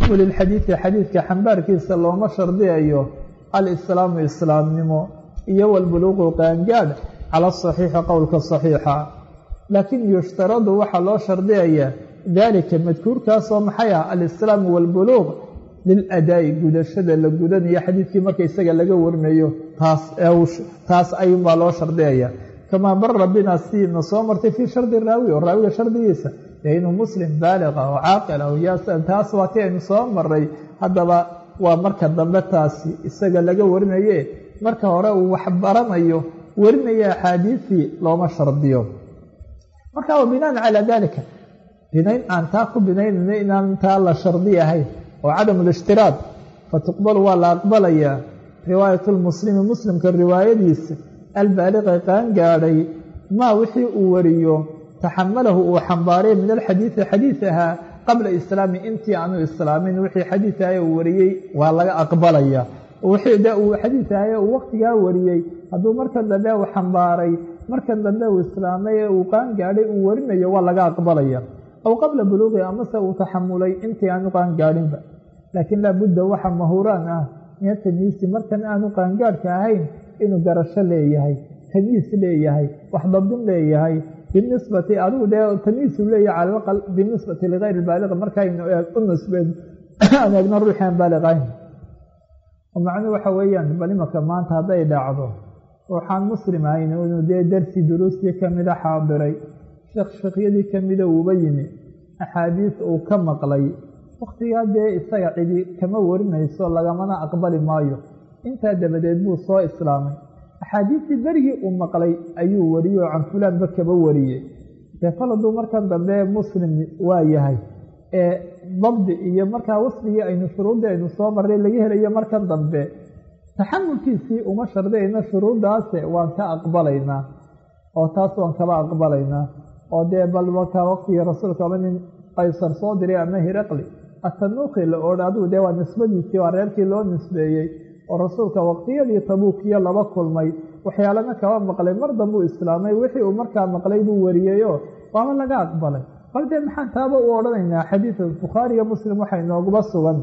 taxamuli lxadiidi xadiidka xambaarkiisa looma shardiyayo alislaamu islaamnimo iyo walbuluuqu qaangaadh cala asaxiixi qowlka saxiixa laakiin yushtaradu waxaa loo shardiyayaa daalika madkuurkaasoo maxay ah alislaamu waalbuluuq liladaa'i gudashada la gudanayo xadiidkii marka isaga laga warinayo taas taas ayuunbaa loo shardiyaya kamaa bara bina siina soo martay fii shardi raawi oo raawiga shardigiisa dee inuu muslim baaliqa oo caaqila oo yaasa taas waa ti aynu soo maray haddaba waa marka dambe taasi isaga laga warinaye marka hore uu wax baranayo warinaya axaadiisii looma shardiyo marka wa binaan calaa dalika binayn aan taa ku binaynayno inaan taa la shardi ahayn oo cadamu lishtiraad fatuqbalu waa la aqbalayaa riwaayat lmuslimi muslimka riwaayadiisa albaaliqa qaan gaadhay maa wixii uu wariyo taxamalahu uu xambaaray min alxadiidi xadiid ahaa qabla islaami intii aanu islaamin wixii xadiid ahaye uu wariyey waa laga aqbalayaa wixii de uu xadiid ahaye uu waqtigaa wariyey hadduu markan dambe uu xambaaray markan dambe uu islaamay ee uu qaan gaadhay uu warinayo waa laga aqbalaya aw qabla buluuqi amase uu taxamulay intii aanu qaan gaadhinba laakiin laabudda waxa mahuraan ah min tamyiisi markan aanu qaangaadhka ahayn inuu garasho leeyahay tamyiis leeyahay wax dabdin leeyahay binisbati adigu dee tamyiisu leeyahay cala aqal binisbati ligayr baaliq markaynu u nisbeen aan eegno ruuxi aan baaliq ahayn macnuhu waxa weeyaan bal imanka maanta hadday dhacdo ruuxaan muslim ahayn inuu dee darsi duruustii kamida xaadiray sheekh sheekhyadii kamida uuba yimi axaadiis uu ka maqlay wakhtigaa dee isaga cidi kama warinayso lagamana aqbali maayo intaa dabadeed buu soo islaamay axaadiistii berigii uu maqlay ayuu wariyey oo can fulaanba kaba wariyey dee kol hadduu markan dambe muslim waa yahay ee dabdi iyo markaa wasfigii aynu shuruuddii aynu soo marray laga helayo markan dambe taxamulkiisii uma shardiyayno shuruuddaase waan ka aqbalaynaa oo taas waan kaba aqbalaynaa oo dee bal markaa waqtigii rasuulka ama nin qaysar soo diray ama hiraqli atanuuqi la odha adigu dee waa nisbadiisii waa reerkii loo nisbeeyey oo rasuulka waqtiyadii tabuukiyo laba kulmay waxyaalana kaba maqlay mar dambuu islaamay wixii uu markaa maqlay buu wariyeyoo waaba laga aqbalay bal dee maxaan taaba u odhanaynaa xadiida bukhaariga muslim waxaa inooguba sugan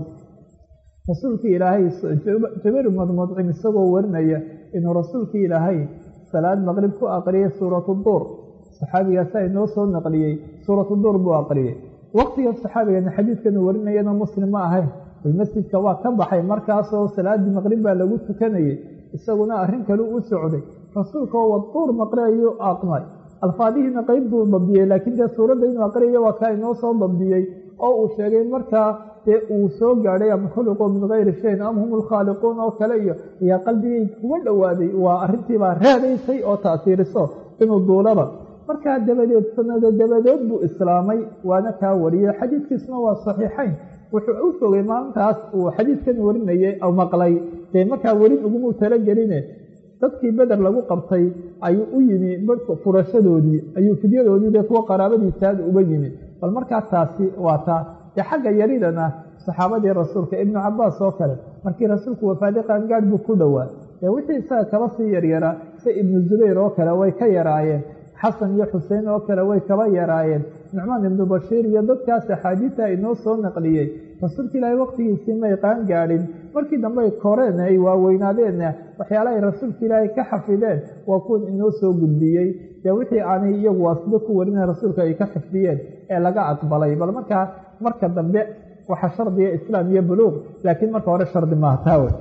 rasuulkii ilaahay jabiir ibnu mudcim isagoo warinaya inuu rasuulkii ilaahay salaad maqrib ku aqriyay suuratu duur saxaabigaasaa inoo soo naqliyey suuratu duur buu aqriyey waqtiga saxaabigana xadiidkanu warinayana muslim ma ahayn masjidka waa ka baxay markaasoo salaadii maqrib baa lagu tukanayey isaguna arrin kale u socday rasuulka oo waduur maqri ayuu aqmay alfaadihiina qeyb buu dabdiyey laakiin dee suuradda inuu aqriyayo waa kaa inoo soo dabdiyey oo uu sheegay markaa dee uu soo gaadhay am khuliquu min gayri shayin am hum lkhaaliquun oo kale iyo ayaa qalbigay kuga dhowaaday waa arrintiibaa raadaysay oo taasiiriso inuu duulaba markaa dabadeed sanado dabadeed buu islaamay waana kaa wariyey xadiidkiisuna waa saxiixayn wuxuu u fogay maalintaas uu xadiidkan warinayay maqlay dee markaa werin ugumuu talageline dadkii beder lagu qabtay ayuu u yimi furashadoodii ayuu fidyadoodii dee kuwa qaraabadiisaada uga yimi bal markaa taasi waa taa dee xagga yaridana saxaabadii rasuulka ibnu cabaas oo kale markii rasuulku wafaaday qaangaadh buu ku dhowaa dee wixii isaga kaba sii yaryaraa sida ibnu zubayr oo kale way ka yaraayeen xasan iyo xuseen oo kale way kaba yaraayeen nucmaan ibnu bashiir iyo dadkaas axaadiista inoo soo naqliyey rasuulka ilaahay waqtigiisii may qaan gaadhin markii dambe ay koreen ay waaweynaadeenna waxyaala ay rasuulka ilaahay ka xafideen waa kuwan inoo soo gudbiyey dee wixii aanay iyagu waasida ku warina rasuulka ay ka xifdiyeen ee laga aqbalay bal markaa marka dambe waxaa shardiga islaam iyo buluuq laakiin marka hore shardi maaha taawe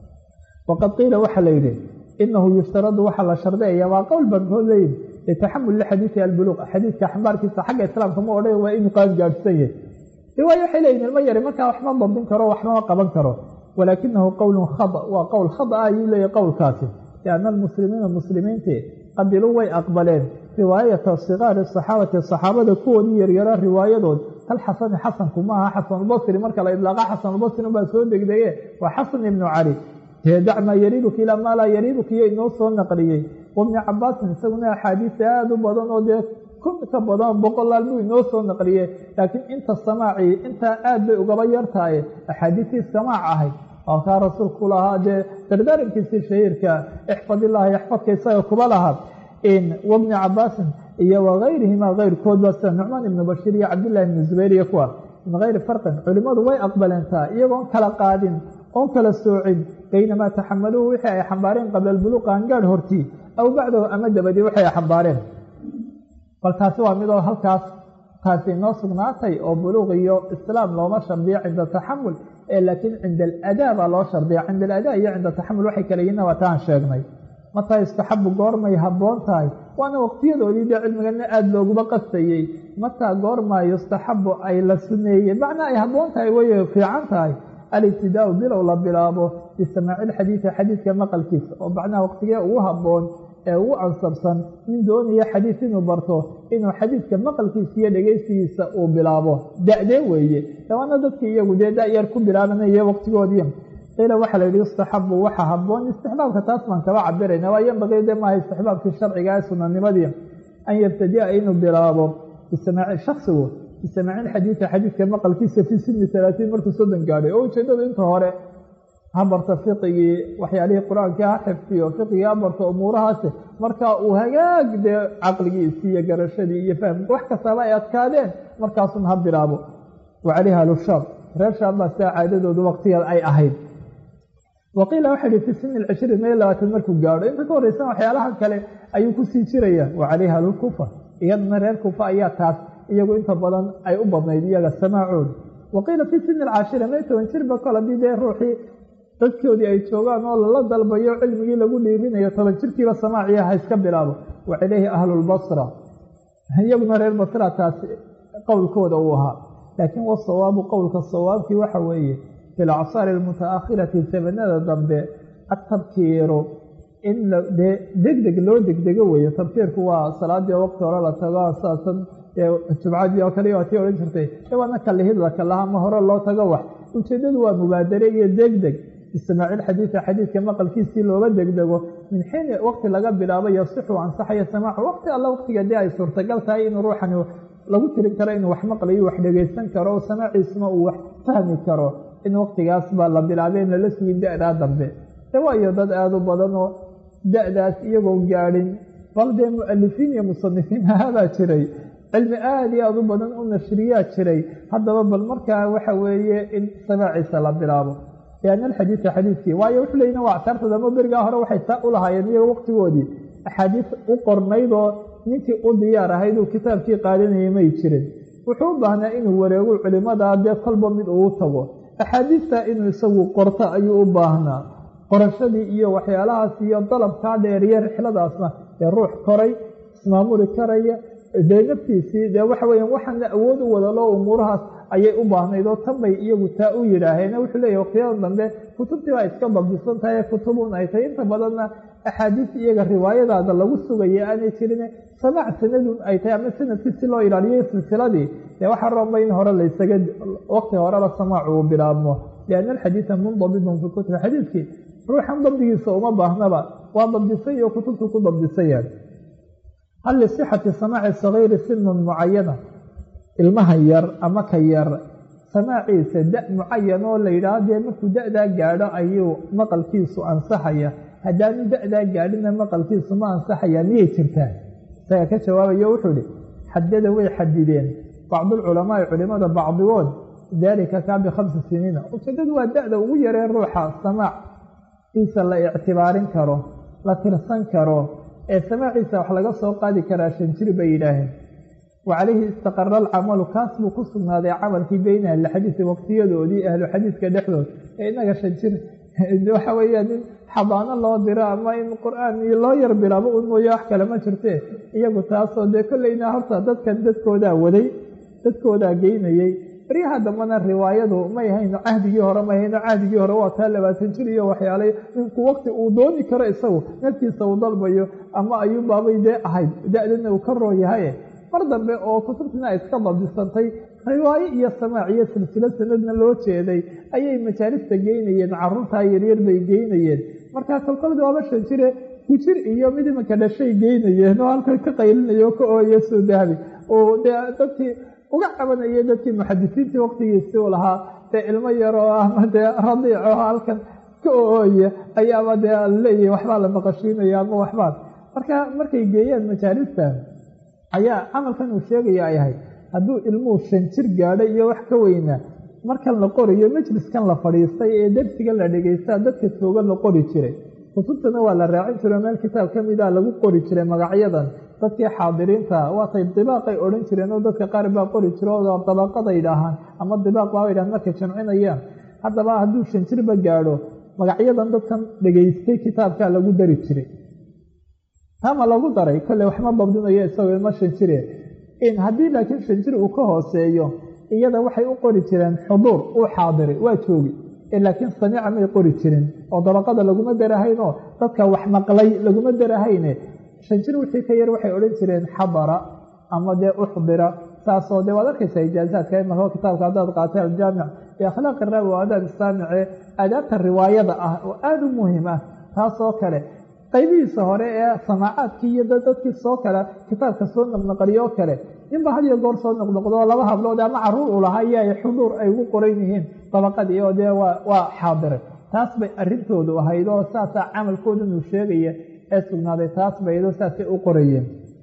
waqad qiila waxaa la yidhi inahu yushtaradu waxaa la shardiyaya waa qowl bankood leeyihi litaxamul xadiidi albuluuq xadiidka xambaarkiisa xagga islaamka ma odhan waa inuu qaan gaadhsan yahay riwaayo waxay leeyihin ilmo yari markaa waxma dabdin karo waxmama qaban karo walaakinahu qowlun khada waa qowl khada ah ayuu leeyahy qowlkaasi lianna almuslimiina muslimiintii qabiluu way aqbaleen riwaayata sikaari saxaabati saxaabada kuwoodii yaryara riwaayadood kal xasani xasanku maaha xasanulbasri marka la idlaaqa xasanulbasri unbaa soo degdege waa xasan ibnu cali dee dacmaa yariibuka ilaa maa laa yariibuka iyo inoo soo naqliyey wabni cabaasin isaguna axaadiis aada u badan oo dee kun ka badan boqolaal buu inoo soo naqliye laakiin inta samaacii intaa aad bay ugaba yartahay axaadiistii samaac ahayd halkaa rasuulku lahaa dee dardaarankiisii shahiirka ixfadillaahi yaxfadka isaga kuba lahaa wabni cabaasin iyo wagayrihima keyrkoodba sida nucmaan ibnu bashiir iyo cabdillahi ibnu zubayr iyo kuwa min gayri farqin culimmadu way aqbaleentaa iyagoon kala qaadin oon kala soocin baynamaa taxamaluuhu wixii ay xambaareen qabla albuluuq qaangaadh hortii aw bacdahu ama dabadii waxay ay xambaareen bal taasi waa midoo halkaas taasi inoo sugnaatay oo buluuq iyo islaam looma shardiyo cinda taxamul ee laakiin cinda aladaa baa loo shardiya cinda aladaa iyo cinda taxamul waxay kala yihiin waa taan sheegnay mataa istaxabu goormay habboon tahay waana waqtiyadoodii dee cilmigana aada looguma qastayey mataa goormaa yustaxabu ay la suneeyey macnaa ay habboon tahay way fiican tahay alibtidaau bilow la bilaabo bisamaaci ilxadiidi xadiidka maqalkiisa oo macnaha waqtigee ugu habboon ee ugu ansabsan nin doonaya xadiid inuu barto inuu xadiidka maqalkiisa iyo dhegeysigiisa uu bilaabo da-dee weeye dawaana dadkii iyagu dee da-yar ku bilaabanaya waqtigoodii qiila waxaa la yidhi istaxabu waxa habboon istixbaabka taas baan kaba cabirayna waa yanbagii de maaha istixbaabkii sharciga ee sunanimadii an yabtadia inuu bilaabo bisamaaci shaksigu bisamaaci ilxadiidi xadiidka maqalkiisa fii sini talaatiin markuu soddon gaadhay oo ujeedadu inta hore ha barto fiqigii waxyaalihii qur-aankii ha xifdiyo fiqigii ha barto umuurahaasi markaa uu hagaag dee caqligiisii iyo garashadii iyo fahmki wax kastaba ay adkaadeen markaasun ha bilaabo wa calayha alushaab reer shaam baa sidaa caadadoodu waqtigeed ay ahayd waqiila waxa ihi fi sini lcishriin iyo labaatan markuu gaadho inta ka horreysan waxyaalaha kale ayuu kusii jiraya wa calayha alkufa iyadana reer kufa ayaa taas iyagu inta badan ay u badnayd iyaga samaacooda waqiila fi sini alcaashira may toban jirba kol haddii dee ruuxii dadkoodii ay joogaan oo lala dalbayo cilmigii lagu dhiirinayo toban jirkiiba samaaciya ha iska bilaabo wa calayhi ahlulbasra iyaguna reer basra taasi qowlkooda uu ahaa laakiin wasawaabu qowlka sawaabkii waxa weeye fi lacsaari almutaakhirati sabanada dambe atabkiiru in dee degdeg loo degdego weeye tabkiirku waa salaadii oo waqti hore la tago saasan jumcadii oo kale tii odhan jirtay waana kalihid la kalaha ama hore loo tago wax ujeedadu waa mubaadare iyo degdeg bisamaacil xadiida xadiidka maqalkiisii looga degdego min xiin waqti laga bilaabo yasixu ansaxaya samaacu waqti alla waqtiga dee ay suurtagal tahay inuu ruuxani lagu tirin karo inuu wax maqlayo wax dhegaysan karo oo samaaciisna uu wax fahmi karo in waqtigaas baa la bilaabay in lala sugin da-daa dambe de waayo dad aada u badan oo da-daas iyagoo gaadhin bal dee mu-alifiin iyo musanifiin haabaa jiray cilmi aada iyo aada u badan u nashriyaa jiray haddaba bal markaa waxa weeye in samaaciisa la bilaabo lianna alxadiida xadiidkii waayo wuxuu leeyihin waa actaartada ama berigaa hore waxay saa u lahaayeen iyago waqtigoodii axaadiis u qornaydoo ninkii u diyaar ahayd uu kitaabkii qaadanayay may jirin wuxuu u baahnaa inuu wareego culimadaa dee kolba mid uu tago axaadiistaa inuu isagu qorto ayuu u baahnaa qorashadii iyo waxyaalahaas iyo dalabkaa dheeriye rixladaasna dee ruux koray ismaamuli karaya dee naftiisii dee waxa weeyaan waxaana awood u wadalo umuurahaas ayay u baahnayd oo tan bay iyagu taa u yidhaaheen wuxuu leeyahy waqtiyada dambe kutubtii baa iska dabdisan tahay kutubun ay tahay inta badanna axaadiis iyaga riwaayadaada lagu sugaya aanay jirin samaac sanadun ay tahay ama sanadkii si loo ilaaliyo silsiladii dee waxaa roonba in hore laysaga waqti horeba samaacu uu bilaabmo lianna alxadiida mundabidun fi kutubi xadiidkii ruuxan dabdigiisa uma baahnaba waa dabdisay iyo kutubtu ku dabdisayaan hal lisixati samaaci sagiiri sinun mucayana ilmaha yar ama ka yar samaaciisa da mucayan oo la yidhaah dee markuu da-daa gaadho ayuu maqalkiisu ansaxaya haddaanu da-daa gaadhina maqalkiisu ma ansaxaya miyay jirtaa isaga ka jawaabayo wuxuu ihi xadada way xadideen bacdulculamaai culimada bacdigood daalika kaa bikhamsi siniina ujeedadu waa da-da ugu yaree ruuxa samaac iisa la ictibaarin karo la tirsan karo ee samaaciisa wax laga soo qaadi karaa shan jir bay yidhaaheen wa calayhi istaqara alcamalu kaas buu ku sugnaaday camalkii beyna ahlixadiisi waqtiyadoodii ahlu xadiiska dhexdood ee inaga shan jir waxa weeyaan in xabaano loo diro ama in qur-aan iyo loo yar bilaabo un mooye wax kale ma jirte iyagu taasoo dee kolleyna horta dadkan dadkoodaa waday dadkoodaa geynayey baryaha dambana riwaayadu may hayno cahdigii hore may hayno cahdigii hore waa taa labaatan jir iyo waxyaalay ninku waqti uu dooni karo isagu naftiisa uu dalbayo ama ayuunbaabay dee ahayd da-dana uu ka roo yahaye mar dambe oo kutubtina iska dabdisantay riwaayo iyo samaac iyo silsilo sanadna loo jeeday ayay majaalista geynayeen caruurtaa yaryar bay geynayeen markaa kolkolda waaba shan jire kujir iyo mid imanka dhashay geynayeen oo halkan ka qaylinaya oo ka ooya soo dahabi oo dee dadkii uga cabanaya dadkii muxadisiintii waqtigiisi u lahaa dee ilmo yaroo ama dee radiico halkan ka ooya ayaaba dee leeyahay waxbaa la maqashiinaya ama waxbaa marka markay geeyaan majaalista ayaa camalkan uu sheegaya ay ahayd hadduu ilmuhu shan jir gaadho iyo wax ka weynaa markan la qorayo majliskan la fadhiistay ee dersigan la dhegeystaa dadka jooga la qori jiray kutubtana waa la raacin jiro meel kitaab ka mida lagu qori jiray magacyadan dadkii xaadiriinta waatay dibaaqay odhan jireen oo dadka qaar baa qori jiro oo dabaqaday dhahaan ama dibaaq baa dhahaan markay jamcinayaan haddaba hadduu shan jirba gaadho magacyadan dadkan dhegeystay kitaabkaa lagu dari jiray tama lagu daray kolley waxma babdinayo isagoo ilmo shan jire in haddii laakiin shan jir uu ka hooseeyo iyada waxay u qori jireen xuduur uu xaadiray waa joogi laakiin samiica may qori jirin oo dabaqada laguma darahaynoo dadka wax maqlay laguma darahayne shan jir wixii ka yar waxay odhan jireen xadara ama dee uxdira saasoo dee waad arkaysaa ijaazaadka imaka kitaabka haddaad qaatay aljaamic ee akhlaaq iraawi oo adaab islaamice aadaabta riwaayada ah oo aada u muhiim ah taasoo kale qaybihiisa hore ee samaacaadkii iyo dadkii soo kale kitaabka soo naqnaqliyo oo kale ninba had iyo goor soo noqnoqdo laba hablood ama caruur uu lahaa iyo ay xuduur ay ugu qoran yihiin dabaqadii oo dee waa xaadiray taas bay arrintoodu ahayd oo saasaa camalkoodanu sheegaya ee sugnaaday taas baydo saasay u qorayeen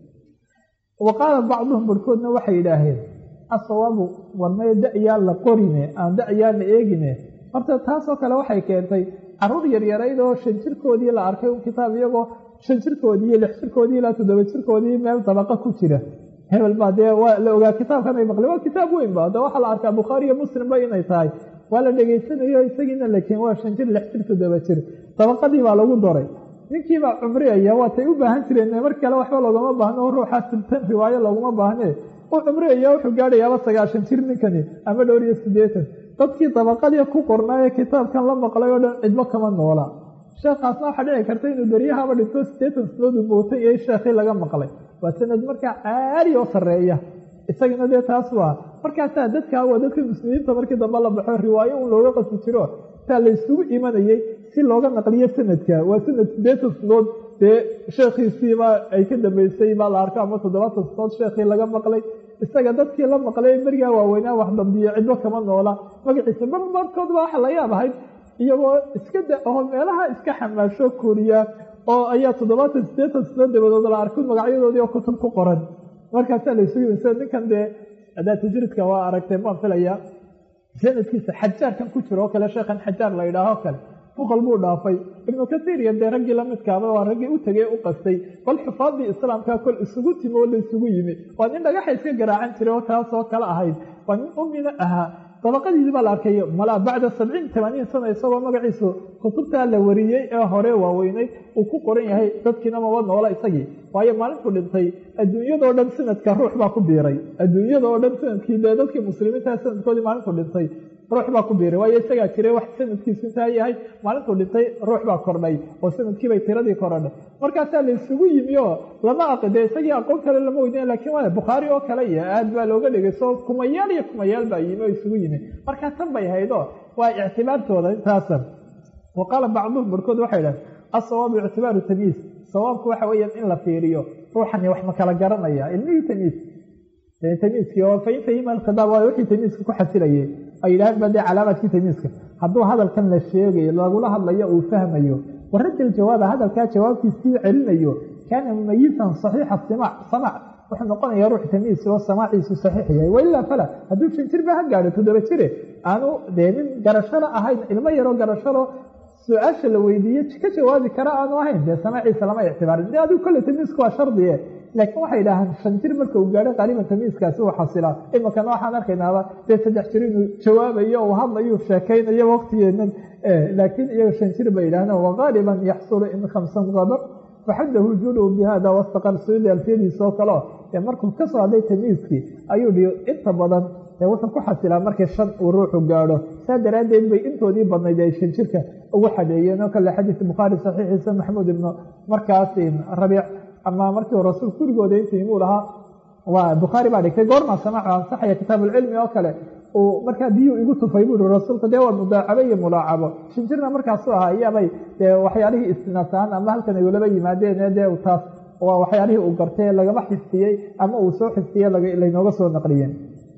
wa qaala bacduhum barhkoodna waxay yidhaaheen asawaabu warmay da-yaa la qorine aan da-yaa la eegine horta taasoo kale waxay keentay caruur yaryarayd oo shan jirkoodii la arkay un kitaab iyagoo shan jirkoodii iyo lix jirkoodii ilaa toddoba jirkoodii meel dabaqa ku jira hebel baa dee waa la ogaa kitaabkan ay maqleen waa kitaab weyn ba de waxaa la arkaa bukhaari iyo muslimba inay tahay waa la dhegaysanayo isagiina lakin waa shan jir lix jir toddoba jir dabaqadii baa lagu daray ninkiibaa cumriyaya waatay u baahan jireen mar kale waxba loogama baahno ruuxaa siltan riwaayo looguma baahne u cumriyaya wuxuu gaadhayaaba sagaashan jir ninkani ama dhowr iyo siddeetan dadkii dabaqadii ku qornaaye kitaabkan la maqlay oo dhan cidbo kama noola sheekhaasna waxaa dhici karta inuu beryahaba dhinto siddeetan sanaod uu mootay iyo sheekhii laga maqlay waa sanad markaa caali oo sarreeya isagana dee taas waa markaasaa dadkaa waa dadka muslimiinta markii dambe la baxo riwaayo un looga qasi jiro taa la isugu imanayey si looga naqliyo sanadka waa sanad siddeetan sanood dee sheekhiisiibaa ay ka dambeysay baa la arko ama toddobaatan sanood sheekhii laga maqlay isaga dadkii la maqlay berigaa waaweynaa wax dambiyo cidbo kama noola magaciisa mar markoodba waxa la yaab ahayd iyagoo iska da oo meelaha iska xamaasho koriya oo ayaa toddobaatan siddeetan sanood dabadood la arko magacyadoodii oo kutub ku qoran markaasaa la isugu yimisa ninkan dee adaatijridka waa aragtay baan filaya sanadkiisa xajaarkan ku jiro oo kale sheekhan xajaar la yidhaaho kale fuqal buu dhaafay ibnu kasiir iyo dee raggii lamidkaaba waa raggii u tegey u qastay bal xufaadii islaamka kol isugu timi oo la isugu yimi waa nin dhagaxa iska garaacan jiray oo taasoo kale ahayd waa nin umina ahaa dabaqadiisii baa la arkay malaa bacda sabciin tamaaniin sana isagoo magaciisu kutubtaa la wariyey ee hore waaweyneyd uu ku qoran yahay dadkiina maba noola isagii waayo maalintuu dhintay adduunyadoo dhan sanadka ruux baa ku biiray adduunyadoo dhan sanadkii dee dadkii muslimiinta sanadkoodii maalintuu dhintay ruux baa ku biiray waayo isagaa jiray wax sanadkiisu intaa yahay maalintuu dhintay ruux baa kordhay oo sanadkiibay tiradii korodhay markaasaa la isugu yimi oo lama aqide isagii aqoon kale lama weydiin lakin waa bukhaari oo kale iyo aad baa looga dhegeyso kumayaal iyo kumayaal baa yimi oo isugu yimi markaa tan bay haydo waa ictibaartooda intaasa wa qaala bacduhum barkood waxay idhahen asawaabu ictibaaru tamyiis sawaabku waxa weeyaan in la fiiriyo ruuxani wax ma kala garanaya ilmihii tamyiis tamyiiskii oo fain fahima alkhidaab waayo wixii tamyiiska ku xasilayay ay yidhaaheen ba dee calaamaadkii tamyiiska hadduu hadalkan la sheegayo lagula hadlayo uu fahmayo waradda aljawaaba hadalkaa jawaabtiisii celinayo kaana mumayisan saxiixa simac samac wuxuu noqonayaa ruux tamyiis oo samaaciisu saxiix yahay wailaa fala hadduu shan jir ba ha gaadho toddoba jire aanu dee nin garashalo ahayn ilmo yaroo garashalo su-aasha la weydiiye ka jawaabi kara aanu ahayn dee samaaciisa lama ictibaarin de adigu kolle tamyiisku waa shardiye laakiin waxay idhaahaan shan jir marka uu gaadho qaaliban tamyiiskaasi uu xasilaa imakana waxaan arkaynaaba dee saddex jir inuu jawaabayo uu hadlayo sheekaynayo waqtigeena laakiin iyaga shan jir bay yidhahdeen wagaaliban yaxsulu in khamsan qabar faxadahu juuluhu bihada wastaqar suuli alfiyadiisa oo kaleo ee markuu ka soo hadlay tamyiiskii ayuu dhihi inta badan ee wuxuu ku xasilaa markii shan uu ruuxu gaadho saa daraaddeed bay intoodii badnayd ay shan jirka ugu xadeeyeen oo kale xadiis bukhaari saxiixiisa maxamuud ibnu markaas rabiic ama markii rasuulku gurigooda intuu imuu lahaa waa bukhaari baa dhigtay goormaa samaacu ansaxaya kitaabuulcilmi oo kale uu markaa biyuu igu tufay buu ihi rasuulku dee waa mudaacabo iyo mulaacabo shan jirna markaasu ahaa iyaabay dee waxyaalihii istinaasaan ama halkan ay ulaba yimaadeen dee taas waa waxyaalihii uu gartay lagama xifdiyey ama uu soo xifdiyey laynooga soo naqliyeen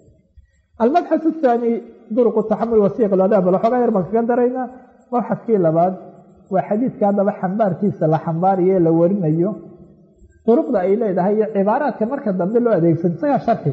almabxaث الثaanي duruq taxamul wasiiq adaab waxoogaa yar baan kaga daraynaa mabxadkii labaad waa xadiidka haddaba xambaarkiisa la xambaariyo ee la warinayo duruqda ay leedahay iyo cibaaraadka marka dambe loo adeegsan isagaa sharxi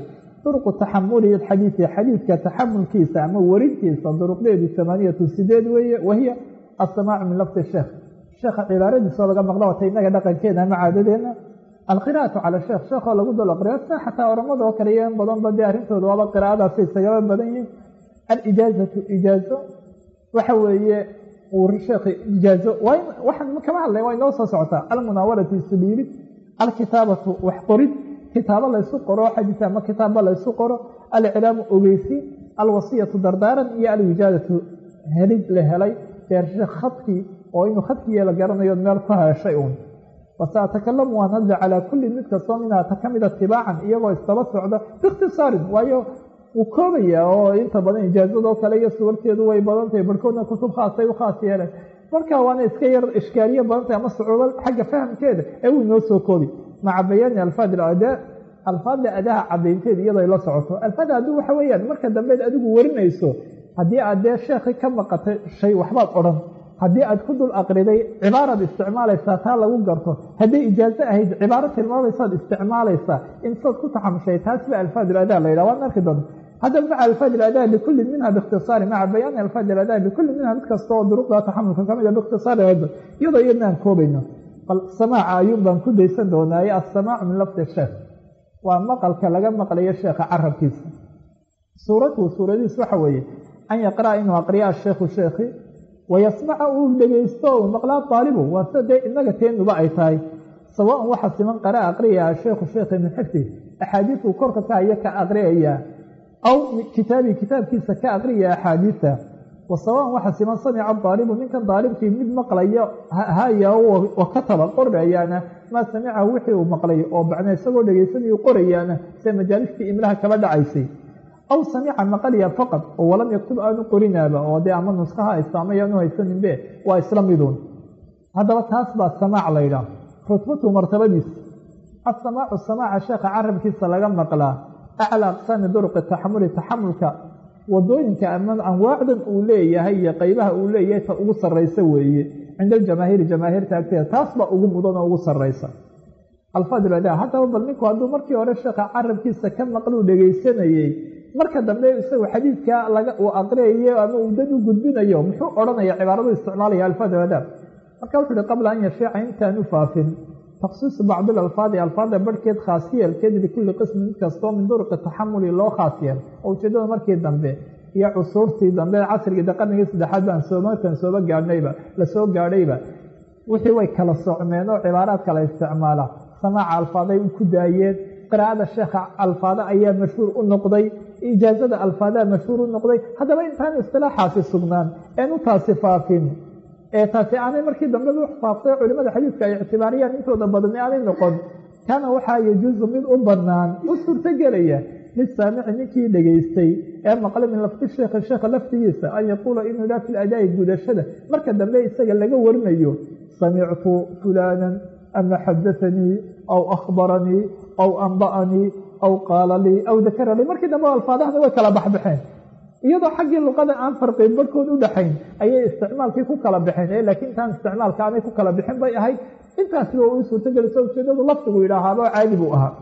duruqu taxamuli xadiidi xadiidka taxamulkiisa ama warintiisa duruqdeedu amaaniyatu sideed weeye wahiya asamaacu min lafdi sheekh sheekha cibaaradiisoo laga maqlo wata inaga dhaqankeena ama caadadeena alqira'atu cala sheekh sheekhoo lagu dalo qira sa xataa oramada oo kale iyo in badanba dee arrintooda waaba qiraa'adaasi isagaba badan yihin alijaazatu ijaazo waxa weeye sheekh ijaazo waxaan kama hadlay waa inoo soo socotaa almunaawaratu isudhiibid alkitaabatu wax qorid kitaabo laysu qoro xadiis ama kitaabba laysu qoro alcilaamu ogeysi alwasiyatu dardaaran iyo alwijaadatu helid la helay deershe khadkii oo inuu khadkiiya la garanayo meel ku heshay uun wasatakalamu waan hadli calaa kulli mid kastoo minhaa ta ka mida tibaacan iyagoo isdaba socda biikhtisaarin waayo wuu koobaya oo inta badan ijaazadoo kale iyo suwarteedu way badan tahay barhkoodna kutub khaasay u khaas yeeleen marka waana iska yar ishkaaliye badan tahay ama sucuubo xagga fahamkeeda ee wuu inoo soo koobi maca bayaani alfaad adaa alfaadda adaha cadaynteeda iyadoo la socoto alfaada aduu waxa weeyaan marka dambeed adigu warinayso haddii aad dee sheekhi ka maqatay shay waxbaad odhan haddii aad ku dul aqriday cibaaraad isticmaalaysaa taa lagu garto hadday ijaazo ahayd cibaaro tilmaamaysaad isticmaalaysaa insaad ku taxamushay taas ba alfaad adaa la yidhah waan arki doona haddaba maca alfaad adaa likulli minha biikhtisaari maca bayaani alfaad adaa likulli minha mid kasta oo duruqda taxamulka kamid a biikhtisaari iyadoo iyadna aan koobayno bal samaaca ayuun baan ku daysan doonaaye assamaacu min lafdi sheekh waa maqalka laga maqlayo sheekha carabkiisa suuratuhu suuradiis waxa weeye an yaqra'a inuu aqriya asheekhu sheekhi wayasmaca uu dhegaysto uu maqlaa daalibu waa sida dee inaga teenuba ay tahay sawaan waxa siman qara'a aqriya asheekhu sheekhi min xifdi axaadiisuu korka ka haya ka aqriyayaa aw kitaabii kitaabkiisa ka aqriya axaadiisa wa sawaan waxa siman samica daalibu ninkan daalibkii mid maqlaya haya wa kataba qorayaana maa samicahu wixii uu maqlay oo bacna isagoo dhegaysanayu qorayaana sida majaalistii imlaha kaba dhacaysay aw samica maqalya faqad oo walam yaktub aanu qorinaaba oo dee ama nuskaha haysta ama yaanu haysaninbe waa isla miduun haddaba taas baa samaac la ydhaah rutbatu martabadiisa asamaacu samaaca sheekha carabkiisa laga maqlaa aclaa aqsaami duruqi taxamuli taxamulka wadooyinka ama anwaacdan uu leeyahay iyo qeybaha uu leeyahay ta ugu sarraysa weeye cinda aljamaahiiri jamaahiirta agteeda taas baa ugu mudan oo ugu sarraysa alfaadil adaa haddaba bal ninku hadduu markii hore sheekha carabkiisa ka maqluu dhegaysanayey marka dambe isagu xadiidka laga uu aqriyayo ama uu dad u gudbinayo muxuu odhanaya cibaaradu isticmaalaya alfaadil adaa marka wuxu uhi qabla an yashiica intaanu faafin takhsiisu bacdi alfaadi alfaada barhkeed khaasiyelkeed likulli qismi mid kastoo min duruqi taxamuli loo khaasiyeel oo ujeedada markii dambe iyo cusuurtii dambe casrigii de qarnigii saddexaad baan soo markan sooba gaadhnayba lasoo gaadhayba wixii way kala socmeen oo cibaaraad kala isticmaala samaaca alfaaday ku daayeen qiraa'ada sheekha alfaada ayaa mashhuur u noqday ijaazada alfaadaha mashhuur u noqday haddaba intaan istilaaxaasi sugnaan een u taasi faafin ee taasi aanay markii dambe u faaftay culimada xadiidka ay ictibaariyaan intooda badan aanay noqon kaana waxaa yajuusu mid u banaan u suurtogelaya lisaamici ninkii dhegaystay ee maqlay min lafdi sheekhi sheekha laftigiisa an yaquula inuu ilaa fi adaa'i gudashada marka dambe isaga laga warinayo samictu fulaanan ama xadaanii aw akhbaranii aw anba'anii aw qaala lii aw dakara lii markii dambe alfaadahana way kala baxbaxeen iyadoo xaggii luqada aan farqi barhkood u dhaxayn ayay isticmaalkii ku kala baxeen laakiin intaan isticmaalka aanay ku kala bixin bay ahayd intaasiba uu suurtogeliso ujeedadu lafdigu yidhaahaaba caadi buu ahaa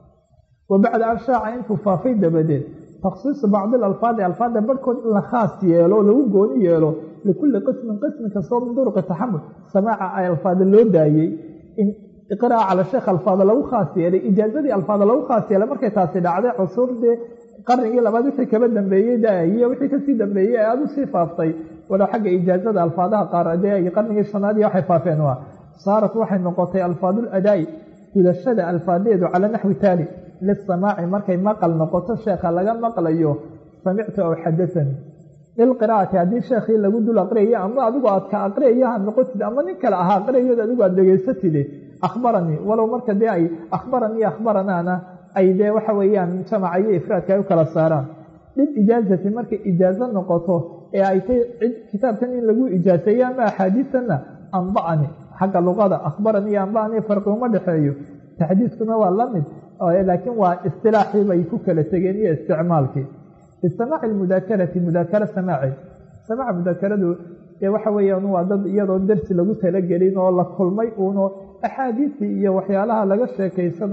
wa bacda an shaaca intuu faafay dabadeed takhsiisu bacdi alfaadi alfaada barhkood in la khaas yeelo lagu gooni yeelo likulli qismin qismi kastoo min duruqi taxamul samaaca ay alfaada loo daayey in iqraa cala sheekh alfaada lagu khaas yeelay ijaazadii alfaada lagu khaas yeelay markay taasi dhacday cusuurdii qarnigii labaad wixii kaba dambeeyey daiyo wixii kasii dambeeyey ee aada usii faaftay walow xagga ijaazada alfaadaha qaar dee qarnigii shanaad iyo waxay faafeen waa saarat waxay noqotay alfaadul adaa'i gudashada alfaadeedu cala naxwi taali lisamaaci markay maqal noqoto sheekha laga maqlayo samictu aw xadaanii lilqiraa'ati haddii sheekhii lagu dul aqriyayo ama adigu aad ka aqriyayo ha noqotid ama nin kale ahaa aqriyayood adigu aad dhegaysatide akhbaranii walow marka dee ay akhbaranii akhbaranaana ay dee waxa weeyaan jamaca iyo ifraadka ay u kala saaraan dhib ijaazati markay ijaazo noqoto ee ay tay cid kitaabkan in lagu ijaaseeyo ama axaadiisanna anba'ani xagga luqada akhbaranii iyo anba'anii farqi uma dhexeeyo taxdiiskuna waa la mid laakiin waa istilaaxii bay ku kala tegeen iyo isticmaalkii bisamaaci lmudaakarati mudaakara samaaci samaaca mudaakaradu dee waxa weeyaan waa dad iyadoo darsi lagu talagelin oo la kulmay uunoo axaadiistii iyo waxyaalaha laga sheekaysanayo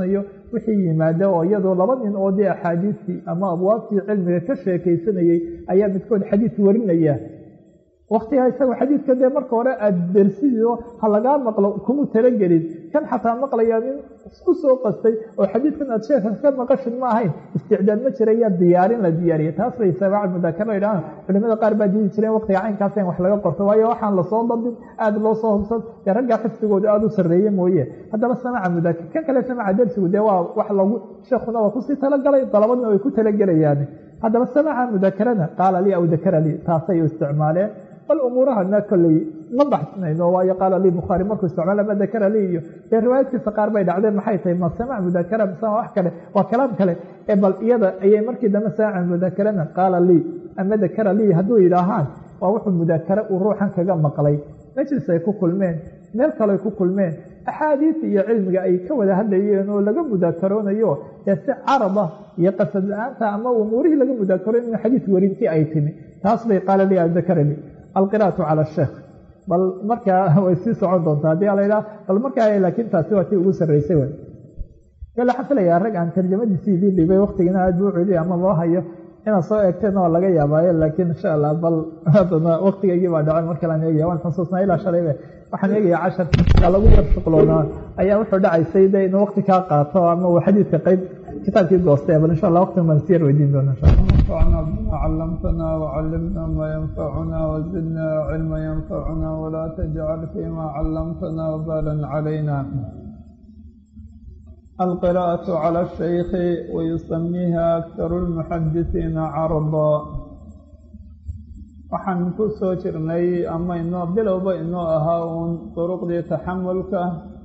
wixii yimaada oo iyadoo laba nin oo dee axaadiistii ama abwaabtii cilmiga ka sheekaysanayey ayaa midkood xadiis warinaya waktigaa isagoo xadiidka dee marka hore aada dersido ha lagaa maqlo kuma talagelin kan xataa maqlayaa nin isku soo qastay oo xadiidkan aad sheeka ka maqashin ma ahayn isticdaad ma jira yaa diyaarin la diyaariya taas bay sabaaca mudaakara idhahaan culimada qaar baa diidi jireen waqtiga caynkaas in wax laga qorto waayo waxaan lasoo bandin aada loo soo hubsan dee raggaa xifdigooda aada u sarreeye mooye haddaba samaca mudaakar kan kale samaca dersigu dee waa wax lagu sheekuna waa kusii talagalay dalabadna way ku talagelayaan haddaba samaca mudaakarana qaala lii aw dakara lii taasay u isticmaaleen bal umuurahana kolley ma baxsinayno waayo qaala lii bukhaari markuu isticmaala ma dakara lii iyo dee riwaayadkiisa qaar bay dhacdeen maxay tahay ma samac mudakara mise wax kale waa kalaam kale ee bal iyada ayay markii dambe samaca mudakarana qaala lii ama dakara lii hadduu yidhaahaan waa wuxuu mudaakare uu ruuxan kaga maqlay majlis ay ku kulmeen meel kale ay ku kulmeen axaadiis iyo cilmiga ay ka wada hadlayeen oo laga mudaakaroonayo ee si carada iyo qasad la-aanta ama umuurihii laga mudaakaroon in xadiis warintii ay timi taas bay qaala lii dakara lii alqira'atu cala asheekh bal markaa way sii socon doontaa haddii alaydhaha bal markaa laakiin taasi waa tii ugu sarraysay way kale waxaan filayaa rag aan tarjamadiisii idii dhibay waktigina aad buu celiya ama loo hayo inaad soo eegteen waa laga yaabaayo laakiin insha allah bal haddana waktigaygii baa dhacay mar kale aan eegaya waan xusuusnaa ilaa shalaybe waxaan eegaya cashar aa lagu yar shuqloonaa ayaa wuxuu dhacaysay de inuu wakti kaa qaato ama uu xadiidka qayb kitaabkii goostay bal insha allah waqtiga baan siyar weydiin doona insha allah انفعنا بما علمتنا وعلمنا ما ينفعنا وزدنا علما ينفعنا ولا تجعل فيما علمتنا وبالا علينا القراءة على الشيخ ويسميها أكثر المحدثين عرضا waxaan ku soo jirnay ama inoo bilowba inoo ahaa uun duruqdii taxamulka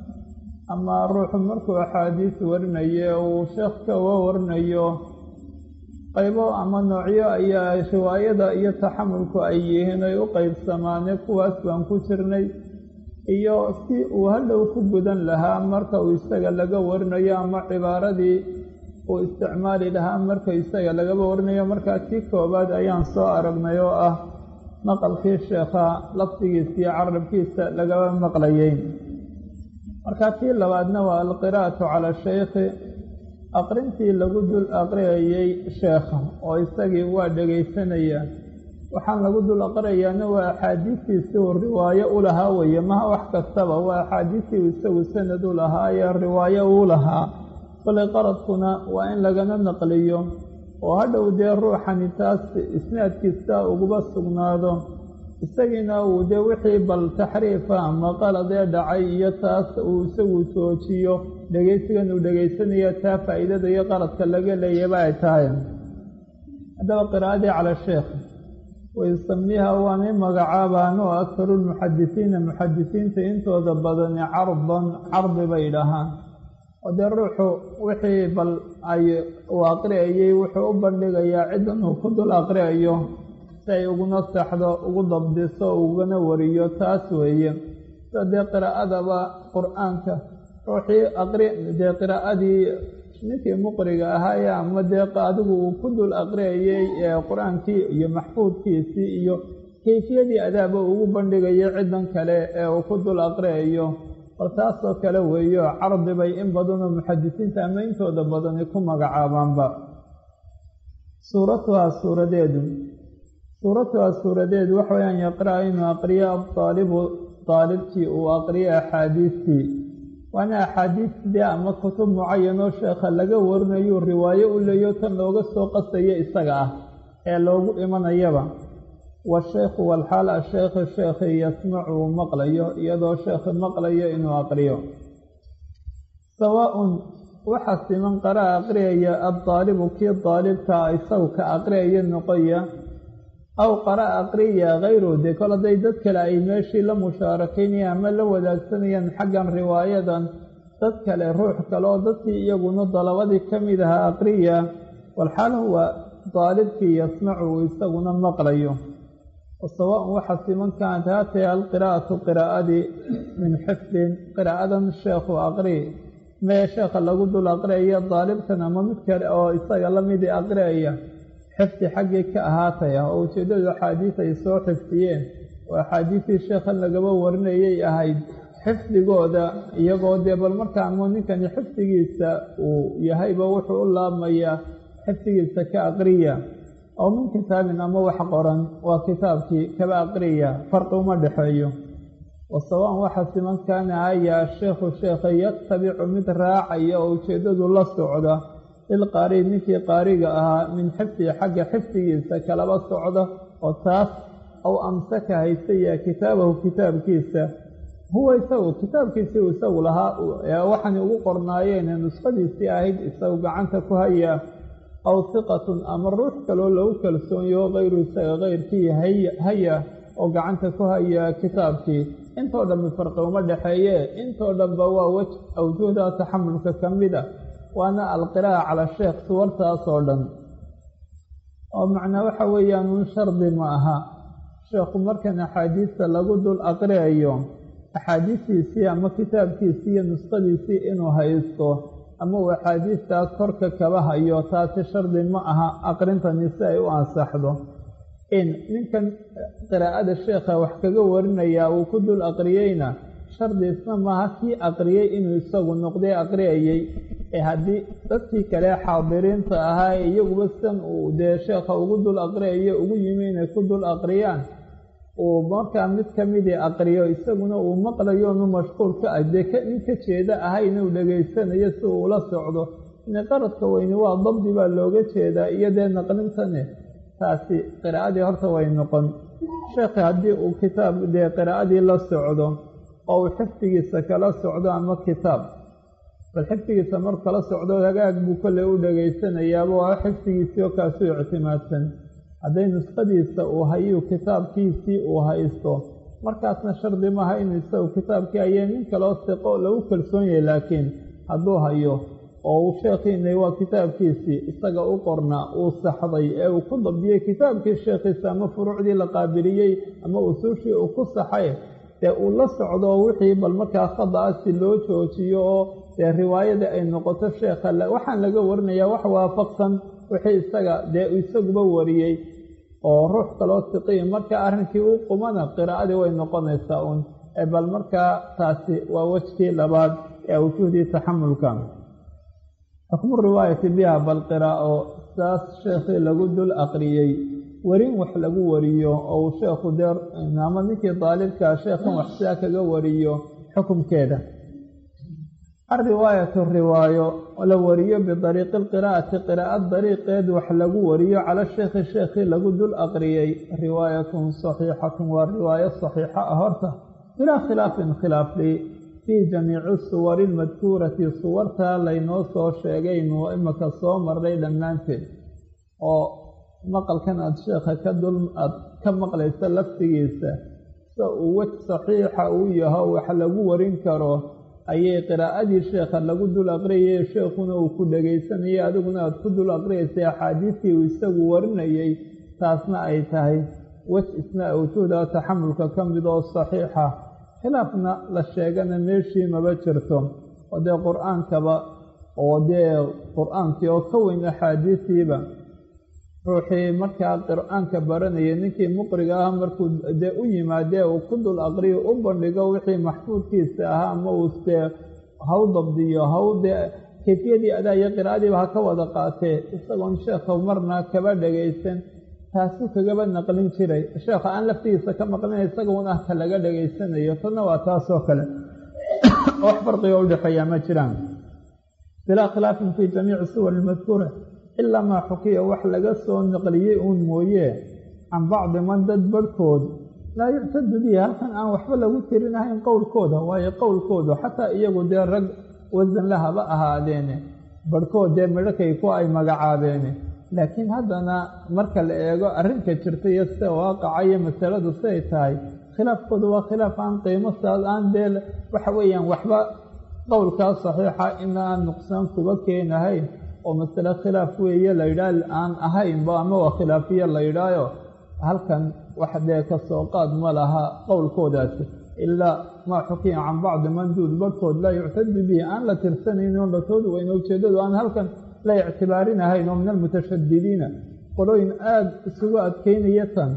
ama ruuxu markuu axaadiis warinaye uu sheekh kaga warinayo qaybo ama noocyo ayaa riwaayada iyo taxamulku ay yihiin ay u qaybsamaane kuwaas baan ku jirnay iyo si uu hadhow ku gudan lahaa marka uu isaga laga warinayo ama cibaaradii uu isticmaali lahaa marka isaga lagaba warinayo markaa kii koowaad ayaan soo aragnay oo ah maqalkii sheekha lafdigiisa iyo carabkiisa lagaba maqlayay markaa kii labaadna waa alqiraa'atu cala shaykhi aqrintii lagu dul aqriyayay sheekha oo isagii waa dhegaysanaya waxaan lagu dul aqriyayaana waa axaadiistiisi uu riwaayo u lahaa weeye maha wax kastaba waa axaadiistii uu isagu sanad u lahaa ee riwaayo uu lahaa kolay qaradkuna waa in lagana naqliyo oo hadhow dee ruuxani taas isnaadkiisa uguba sugnaado isagiina uu dee wixii bal taxriifa ama qaladee dhacay iyo taas uu isagu joojiyo dhegaysigan uu dhegaysanayo taa faa'iidada iyo qaladka laga leeyaba ay tahay haddaba qiraa'adii cala sheekh wayusamiiha waanay magacaabaan oo akharu lmuxadisiina muxadisiinta intooda badani cardan cardi bay dhahaan oo dee ruuxu wixii bal ay uu aqriyayay wuxuu u bandhigayaa ciddan uu ku dul aqriyayo si ay uguna saxdo ugu dabdiso ugana wariyo taas weeye sida dee qiraa'adaba qur-aanka ruuxii aqri dee qiraa'adii ninkii muqriga ahaaye ama dee adigu uu ku dul aqriyayay ee qur-aankii iyo maxfuudkiisii iyo kayfiyadii adaaba ugu bandhigayo ciddan kale ee uu ku dul aqriyayo bal taasoo kale weeyo cardi bay in badanoo muxadisiinta ama intooda badani ku magacaabaanba suuratuhaa suuradeedu suuratuhaa suuradeedu waxa weyaan yaqra' inuu aqriyo adaalibu daalibkii uu aqriyo axaadiistii waana axaadiisdee ama kutub mucayanoo sheekha laga warinayo riwaayo u leeyo tan looga soo qasayo isaga ah ee loogu imanayaba washeekhu walxaal asheekhi sheekhi yasmacu uu maqlayo iyadoo sheekhi maqlayo inuu aqriyo sawaa-un waxaa siman qara'a aqriyaya addaalibu kii daalibka isagu ka aqriyaya noqoya aw qara'a aqriyaya hayru dee kol hadday dad kale ay meeshii la mushaarakaynayaan ama la wadaagsanayaan xaggan riwaayadan dad kale ruux kale oo dadkii iyaguna dalabadii ka mid ahaa aqriya walxaal huwa daalibkii yasmacu uu isaguna maqlayo wasawaaun waxaa siman kaanat haatay alqiraa'atu qiraa'adii min xifdin qiraa'adan sheekhu aqri mee sheekha lagu dul aqriyaya daalibkan ama mid kale oo isaga lamidii aqriyaya xifdi xaggii ka ahaataya oo ujeeddadu axaadiis ay soo xifdiyeen oo axaadiistii sheekhan lagaba warinayay ahayd xifdigooda iyagoo dee bal markaamo ninkani xifdigiisa uu yahayba wuxuu u laabmayaa xifdigiisa ka aqriya oo min kitaabin ama wax qoran waa kitaabkii kaba aqriya farqi uma dhexeeyo wasawaan waxa siman kaana ayaa sheekhu sheekha yatabicu mid raacaya oo ujeeddadu la socda lilqaari ninkii qaariga ahaa min xifdihi xagga xifdigiisa kalaba socda oo taas aw amsaka haystaya kitaabahu kitaabkiisa huwa isagu kitaabkiisii uu isagu lahaa waxaanay ugu qornaayeen nuskhadiisii ahayd isagu gacanta ku hayaa aw hiqatun ama ruux kaloo lagu kalsoonyaho kayru isaga keyrkii haya oo gacanta ku haya kitaabkii intoo dhanba farqi uma dhexeeye intoo dhanba waa wej awjuhda taxamulka ka mida waana alqiraa'a cala sheekh suwartaas oo dhan oo macnaa waxa weeyaan un shardi ma aha sheekhu markan axaadiista lagu dul aqriayo axaadiistiisii ama kitaabkiisii iyo nuskhadiisii inuu haysto ama uu axaadiistaas korka kaba hayo taasi shardi ma aha aqrintani si ay u ansaxdo in ninkan qiraa'ada sheekha wax kaga warinayaa uu ku dul aqriyeyna shardi isna maaha kii aqriyey inuu isagu noqday aqriyayey ee haddii dadkii kale xaadiriinta ahaa ee iyaguba sidan uu dee sheekha ugu dul aqriyayo ugu yimi inay ku dul aqriyaan uu markaa mid ka midii aqriyo isaguna uu maqlayo nu mashquul ka ah dee nin ka jeeda ahayn uu dhegaysanayo si uu ula socdo ine qaradka weyni waa dabdi baa looga jeedaa iyo dee naqlintane taasi qiraa'adii horta way noqon sheekhi haddii uu kitaab dee qiraa'adii la socdo oo uu xifdigiisa kala socdo ama kitaab bal xifdigiisa marku kala socdo hagaag buu kolley u dhegaysanayaaba waa xifdigiisii oo kaasuu ictimaadsan hadday nuskhadiisa uu hayuu kitaabkiisii uu haysto markaasna shardi maaha inuu isagu kitaabkii hayee nin kaloo siqo lagu kalsoon yahay laakiin hadduu hayo oo uu sheekhiinay waa kitaabkiisii isaga u qornaa uu saxday ee uu ku dabdiyey kitaabkii sheekhiisa ama furuucdii la qaabiliyey ama usuushii uu ku saxay dee uu la socdo wixii bal markaa khada-asi loo joojiyo oo dee riwaayadii ay noqoto sheekha waxaan laga warinayaa wax waafaqsan wixii isaga dee isaguba wariyey oo ruux kaloo siqiyi marka arrinkii u qumana qiraa'adii way noqonaysaa uun bal markaa taasi waa wejkii labaad ee awjuhdii taxamulka xukmu riwaayati biha bal qiraa'o saas sheekhii lagu dul aqriyey werin wax lagu wariyo oo uu sheekhu dee ama ninkii daalibkaa sheekhan wax sidaa kaga wariyo xukumkeeda alriwaayatu riwaayo la wariyo bidariiqi alqiraa'ati qiraa'ad dariiqeed wax lagu wariyo cala sheekhi sheekhii lagu dul aqriyey riwaayatun saxiixatun waa riwaayo saxiixa ah horta bilaa khilaafin khilaafli fii jamiici suwari almadkuurati suwartaa laynoo soo sheegaynu imaka soo marray dhammaanteed oo maqalkan aada sheekha ka dul aada ka maqlaysa laftigiisa sa uu wej saxiixa uu yaho wax lagu warin karo ayay qiraa'adii sheekha lagu dul aqriyay sheekhuna uu ku dhegaysanayay adiguna aada ku dul aqriyaysay axaadiistii uu isagu warinayay taasna ay tahay wej isna awjuuda taxamulka ka mid oo saxiixa khilaafna la sheegana meeshii maba jirto oo dee qur-aankaba oo dee qur-aankii oo ka weyn axaadiisiiba ruuxii markaa qur-aanka baranayay ninkii muqriga ah markuu dee u yimaadee uu ku dul aqriyo u bandhigo wixii maxfuudkiisa ahaa ama uu dee haw dabdiyo haw dee kayfiyadii adaa iyo qiraa'adiiba ha ka wada qaatee isagoon sheekha marna kaba dhagaysan taasuu kagaba naqlin jiray sheekha aan laftigiisa ka maqlina isagoon ah ka laga dhegaysanayo tadna waa taasoo kale wax farqiga udhexeeyaa ma jiraan bilaa khilaafin fii jamiici suwar ilmadkuura ilaa maa xukiya wax laga soo naqliyey uun mooye can bacdi man dad barhkood laa yuctadu bihi halkan aan waxba lagu tirinahayn qowlkooda waayo qowlkoodu xataa iyagu dee rag wasan la haba ahaadeene barhkood dee midhakay ku ay magacaabeene laakiin haddana marka la eego arrinka jirta iyo sida waaqaca iyo masaladu siday tahay khilaafkoodu waa khilaaf aan qiimo saad aan dee waxa weeyaan waxba qowlkaa saxiixa in aan nuqsaan kuba keenahayn oo masale khilaaf weeye la yidhaah aan ahaynba ama waa khilaafiye la yidhaayo halkan wax dee ka soo qaad ma laha qowlkoodaasi ilaa maa xukiya can bacdi manduud barhkood laa yuctadu bihi aan la tirsanayn oo latoodu weyne ujeeddadu aan halkan la ictibaarinahayn oo min almutashadidiina qolooyin aada isugu adkeynaya tan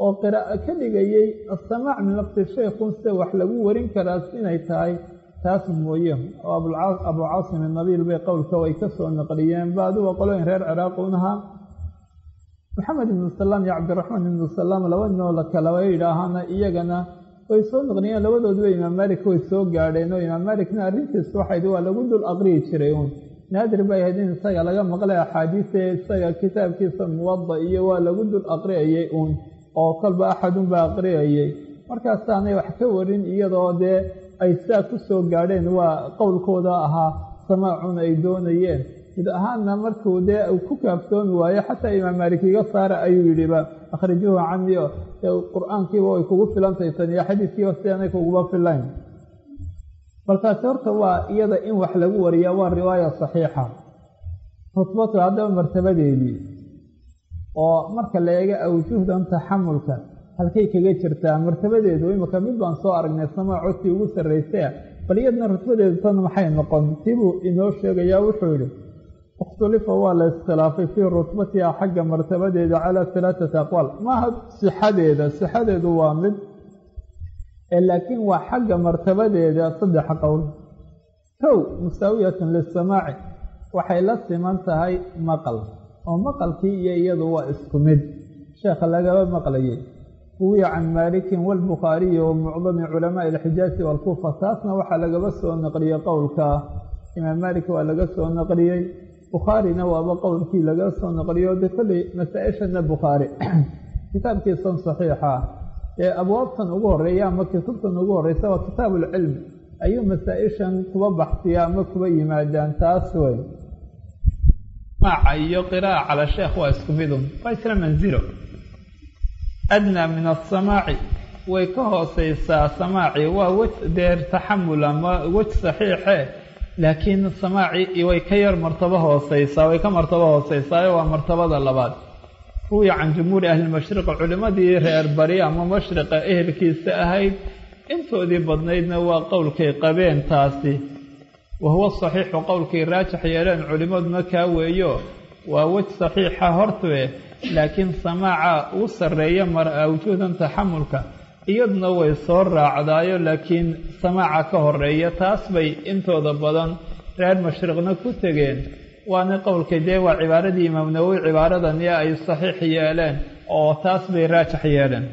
oo qiraa'o ka dhigayay asamaac min lafdi shaykhun sida wax lagu warin karaa inay tahay taas mooye oo abu caasim inabiil bay qowlka way ka soo naqliyeen baaduwa qolooyin reer ciraaq unahaa maxamed ibnu salaam iyo cabdiraxmaan ibnu salaam laba ninoo la kalaba yidhaahana iyagana way soo naqliyeen labadooduba imaam maalik way soo gaadheen oo imaam maalikna arrintiis waxayd waa lagu dul aqriyi jiray uun naadir bay ahayd in isaga laga maqlay axaadiise isaga kitaabkiisa muwada iyo waa lagu dul aqriyayay uun oo kolba axadunbaa aqriyayay markaasaanay wax ka warin iyadoo dee ay sidaa ku soo gaadheen waa qowlkooda ahaa samaacun ay doonayeen mid ahaanna markuu dee uu ku kaaftoomi waayo xataa imaam maalik iga saara ayuu yidhiba akhrijuuhu cani qur-aankiiba way kugu filantay tan iyo xadiiskiiba sidaanay kuguba filayn balkaasi horta waa iyada in wax lagu wariyaa waa riwaaya saxiixa rutbatu haddaba martabadeedii oo marka la eego awjuhdan taxamulka halkay kaga jirtaa martabadeedu imika mid baan soo aragnay samaa codkii ugu sarraysay bal iyadna rutbadeedu tan maxay noqon tibuu inoo sheegayaa wuxuu yidhi ikhtulifa waa la iskhilaafay fii rutbatiha xagga martabadeeda calaa halaaثati aqwaal maaha sixadeeda sixadeedu waa mid laakiin waa xagga martabadeeda saddex qowl kow musaawiyatun lisamaaci waxay la siman tahay maqal oo maqalkii iyo iyadu waa isku mid sheekha lagaba maqlayay ruwiya can maalikin wاlbukhaariyi wa mucdami culamaaءi اlxijaazi wاlkuufa taasna waxaa lagaba soo naqliyey qowlka imaam maalik waa laga soo naqliyey bukhaarina waaba qowlkii laga soo naqliyo de kolley masaa-ishana bukhaari kitaabkiisan saxiixa ee abwaabtan ugu horeeya ama kutubtan ugu horeysa waa kitaab ulcilm ayuu masaa-ishan kuba baxsiya ama kuba yimaadaan taas wey maaca iyo qiraa'a cala sheekh waa isku midun waa isla manzilo adnaa min asamaaci way ka hooseysaa samaaci waa wej deer taxamul ama wej saxiixe laakiin samaaci way ka yar martabo hooseysaa way ka martabo hooseysaa waa martabada labaad ruwiya can jumhuuri ahlilmashriq culimmadii reer bari ama mashriqa ehelkiisa ahayd intoodii badnaydna waa qowlkay qabeen taasi wa huwa saxiixu qowlkay raajix yeeleen culimmaduna kaa weeyo waa wej saxiixa hortue laakiin samaaca uu sarreeya mar awjuudan taxamulka iyaduna way soo raacdaayo laakiin samaaca ka horeeya taas bay intooda badan reer mashriqna ku tegeen waana qowlkay dee waa cibaaradii imaam nawowi cibaaradan ee ay saxiix yeeleen oo taas bay raajix yeeleen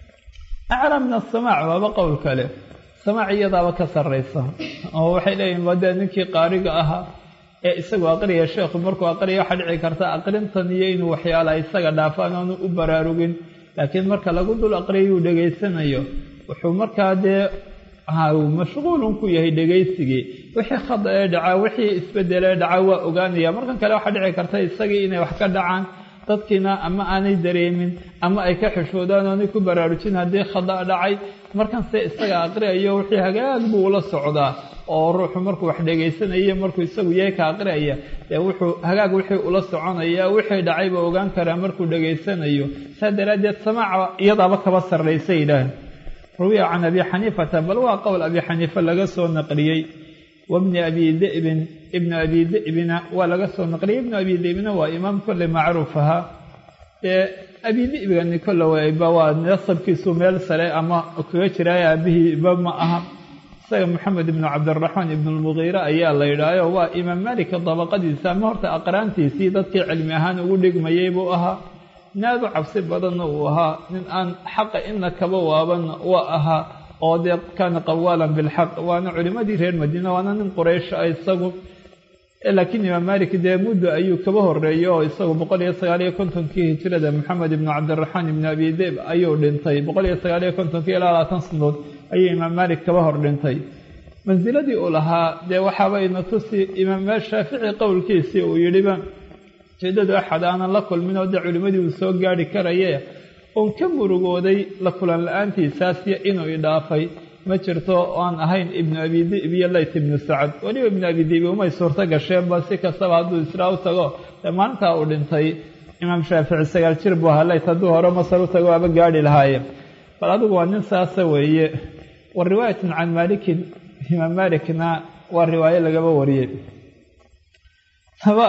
aclaa min asamaac waaba qowl kale samaac iyadaaba ka sarraysa oo waxay leeyihin wadee ninkii qaariga ahaa ee isagu aqriya sheekhu markuu aqriya waxaa dhici karta aqrintan iyo inuu waxyaala isaga dhaafaan oonu u baraarugin laakiin marka lagu dul aqriyayuu dhegaysanayo wuxuu markaa dee mashquulun ku yahay dhegaysigii wixii khada ee dhacaa wixii isbedelee dhacaa waa ogaanaya markan kale waxaa dhici karta isagii inay wax ka dhacaan dadkiina ama aanay dareemin ama ay ka xishoodaan oonay ku baraarujin haddii khada dhacay markanse isaga aqriyayo wixii hagaag buu ula socdaa oo ruuxu markuu wax dhegaysanayo markuu isagu yahay ka aqriyaya dee wuxuu hagaag wixii ula soconaya wixii dhacayba ogaan karaa markuu dhegaysanayo saa daraaddeed samaaca iyadaaba kaba sarraysa yidhaah ruwiya can abi xaniifata bal waa qowl abi xaniifa laga soo naqliyey wabni abi dibin ibnu abi dibina waa laga soo naqliyey ibnu abi dibina waa imaam kolley macruuf ahaa dee abi dibigani kolle wayba waa nasabkiisu meel sare ama kaga jiraayo aabihiiba ma aha isaga moxamed ibnu cabdiraxmaan ibnu lmugiira ayaa la yidhaayo waa imaam malika dabaqadiisa ama horta aqraantiisii dadkii cilmi ahaan ugu dhigmayey buu ahaa naadu cabsi badanna uu ahaa nin aan xaqa ina kaba waabanna waa ahaa oo dee kaana qawaalan bilxaq waana culimmadii reer madiina waana nin quraysh ah isagu laakiin imaam malik dee muddo ayuu kaba horeeyo oo isagu boqol iyo sagaal iyo kontonkii hijrada maxamed ibnu cabdiraxmaan ibnu abi dib ayuu dhintay boqol iyo sagaal iyo kontonkii ilaa labaatan sanadood ayuu imaam malik kaba hor dhintay mansiladii uu lahaa dee waxaaba ina tusi imaam shaafici qowlkiisii uu yidhiba jeedadu axad aanan la kulmin oo dee culimmadii uu soo gaari karaye oon ka murugooday la kulan la-aantiisaasiyo inuu idhaafay ma jirto aan ahayn ibnu abi dib iyo layt ibnu sacad weliba ibnu abi dibi umay suurto gasheenba si kastaba hadduu israa u tago dee maalintaa uu dhintay imaam shaafici sagaal jir buu ahaa layt hadduu hore masar u tago waaba gaadhi lahaaye bal adigu waa nin saasa weeye wa riwaayatun can maalikin imaam maalikna waa riwaayo lagaba wariyey taba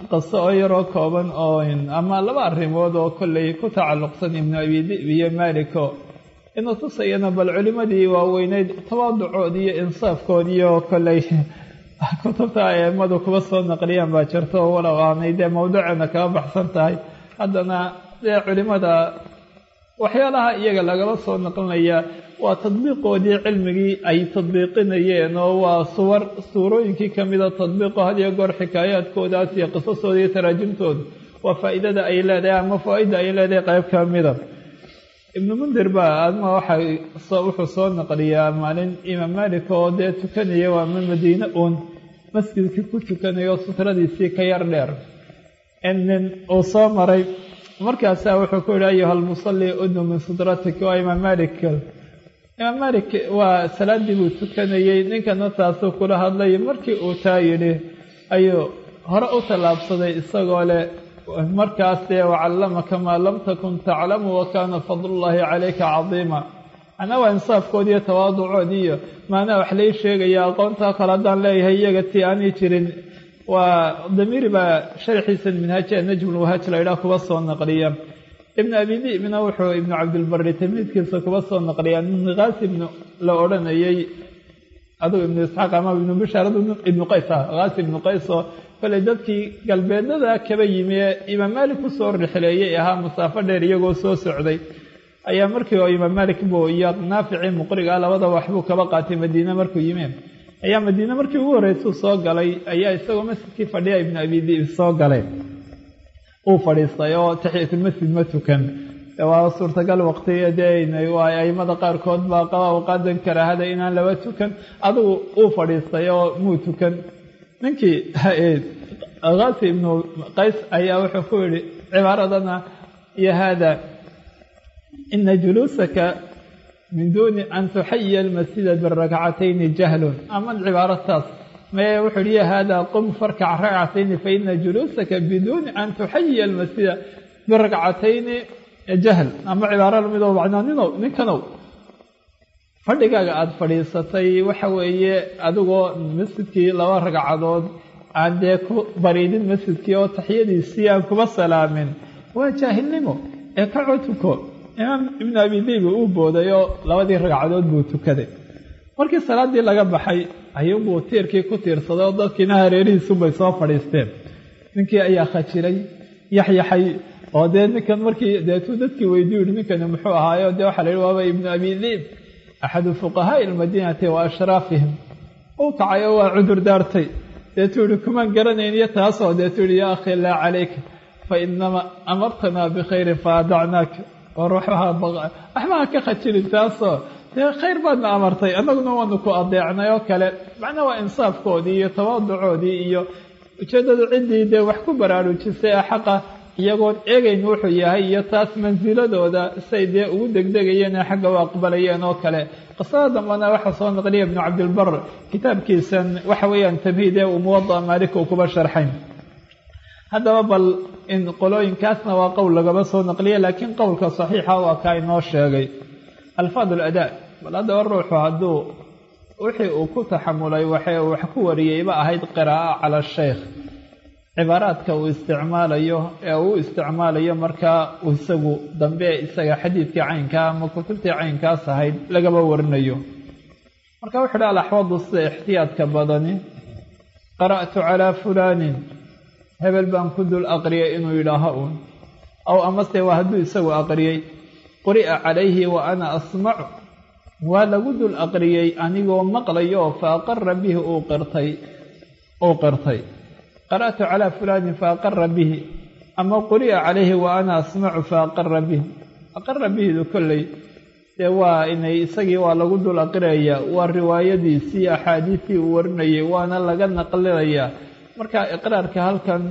qaso oo yaroo kooban oo ama laba arrimood oo kolley ku tacalluqsan ibnu abi dib iyo maliko inuu tusayana bal culimadii waaweyneyd tawaaducood iyo insaafkoodiiyo kolley kutubta aimadu kuba soo naqliyaan baa jirto walow aanay dee mawduceena kaga baxsan tahay haddana dee culimada waxyaalaha iyaga lagala soo naqlinaya waa tadbiiqoodii cilmigii ay tadbiiqinayeen oo waa suwar suurooyinkii ka mida tadbiiqo had iyo goor xikaayaadkoodaas iyo qisasooda iyo taraajimtooda waa faa'iidada ay leedahay ama faa-ida ay leedahay qayb ka mida ibnu mundir baa adma waxa wuxuu soo naqliyaa maalin imaam malik oo dee tukanaya waa ma madiine uun masjidkii ku tukanayo sutradiisii ka yar dheer nin uu soo maray markaasaa wuxuu ku yihi ayuha almusalli udnu min sutratik waa imaam malik imaam malik waa salaadii buu tukanayey ninkana taasuu kula hadlay markii uu taa yidhi ayuu hore u tallaabsaday isagoo leh markaas dee wacallamaka maa lam takun taclamu wa kaana fadlullaahi calayka cadiima macnaa waa insaafkoodi iyo tawaaducoodii iyo maanaa wax lay sheegaya aqoontaa kale haddaan leeyahay iyaga tii aanay jirin waa damiiri baa sharxiisan minhaaja najmulwahaaj la ydhaah kuba soo naqliya ibnu abi dibna wuxuu ibnu cabdilbari tamiidkiisa kuba soo naqliya nin kaasi ibnu la odhanayey adugu ibnu isxaaq ama ibnu bishaar ibnu qays ah kaasi ibnu qays oo kale dadkii galbeednada kaba yimi ee imaam maalik kusoo rixleeyey ahaa masaafo dheer iyagoo soo socday ayaa markii oo imaam maalik buu iyo naaficii muqriga labada waxbuu kaba qaatay madiine markuu yimi ayaa madiine markii ugu horreysuu soo galay ayaa isagoo masjidkii fadhiya ibnu abi dib soo galay uu fadhiistay oo taxiyatulmasjid ma tukan waa suurtagal waqtiyadeen waa aimada qaarkood baa qaba awqaadan karaahada inaan laba tukan adigu uu fadhiistay oo muu tukan ninkii kaasi ibnu qays ayaa wuxuu ku yihi cibaaradana iyo haada ina juluusaka min duuni an tuxayiya almasjida birakcatayni jahlun ama cibaarataas maye wuxuu yihi ya haada qum farkac rakcatayni faina juluusaka biduuni an tuxayiya almasjida birakcatayni jahl ama cibaaro lamidoo macnaaninow ninkanow fadhigaaga aada fadhiisatay waxa weeye adigoo masjidkii laba ragcadood aan dee ku bariidin masjidkii oo taxiyadiisii aan kuba salaamin waa jaahilnimo ee ka cotuko imaam ibnu abi dibi uu booday oo labadii ragcadood buu tukaday markii salaaddii laga baxay ayuunbuu tiirkii ku tiirsaday oo dadkiina hareerihiisunbay soo fadhiisteen ninkii ayaa khajiray yaxyaxay oo dee ninkan markii deetuu dadkii weydii yihi ninkani muxuu ahaayo dee waxaa la yihi waaba ibnu abi diib axadu fuqahaa'i almadiinati wa ashraafihim uu kacay oo waa cudur daartay deetuu yihi kumaan garanayn iyo taasoo deetuu yihi yaa akhi laa calayka fa inama amartanaa bikhayrin fa adacnaaka war waxbaha ka khajirin taasoo dee khayr baadna amartay annaguna waanu ku adeecnay oo kale macnaa waa insaafkoodii iyo tawaaducoodii iyo ujeeddadu ciddii dee wax ku baraarujisay ee xaqa iyagoon eegayn wuxuu yahay iyo taas mansiladooda say dee ugu degdegayeen ee xagga u aqbalayeen oo kale qisada dambana waxaa soo naqliya ibnu cabdilbar kitaabkiisan waxa weeyaan tamhiid ee uu muwada'a maalik uu kuba sharxayn haddaba bal in qolooyinkaasna waa qowl lagaba soo naqliya laakiin qowlka saxiixa waa kaa inoo sheegay alfaad aladaa bal haddaba ruuxu hadduu wixii uu ku taxamulay waxay wax ku wariyeyba ahayd qiraa'a cala asheykh cibaaraadka uu isticmaalayo ee uu isticmaalayo markaa isagu dambe isaga xadiidkii caynkaa ama kutubtii caynkaas ahayd lagaba warinayo marka wuxu uhi alaxwadu sida ixtiyaadka badani qara'tu calaa fulaanin hebel baan ku dul aqriyay inuu yidhaaho uun aw amase waa hadduu isagu aqriyey quri'a calayhi wa ana asmacu waa lagu dul aqriyey anigoo maqlayo fa aqara bihi uu qirtay uu qirtay qara'tu calaa fulaanin fa aqara bihi ama quri'a calayhi wa ana asmacu fa aqara bihi aqara bihidu kolley dee waa inay isagii waa lagu dul aqriyaya waa riwaayadiisii axaadiistii uu warinayay waana laga naqlinayaa marka iqraarka halkan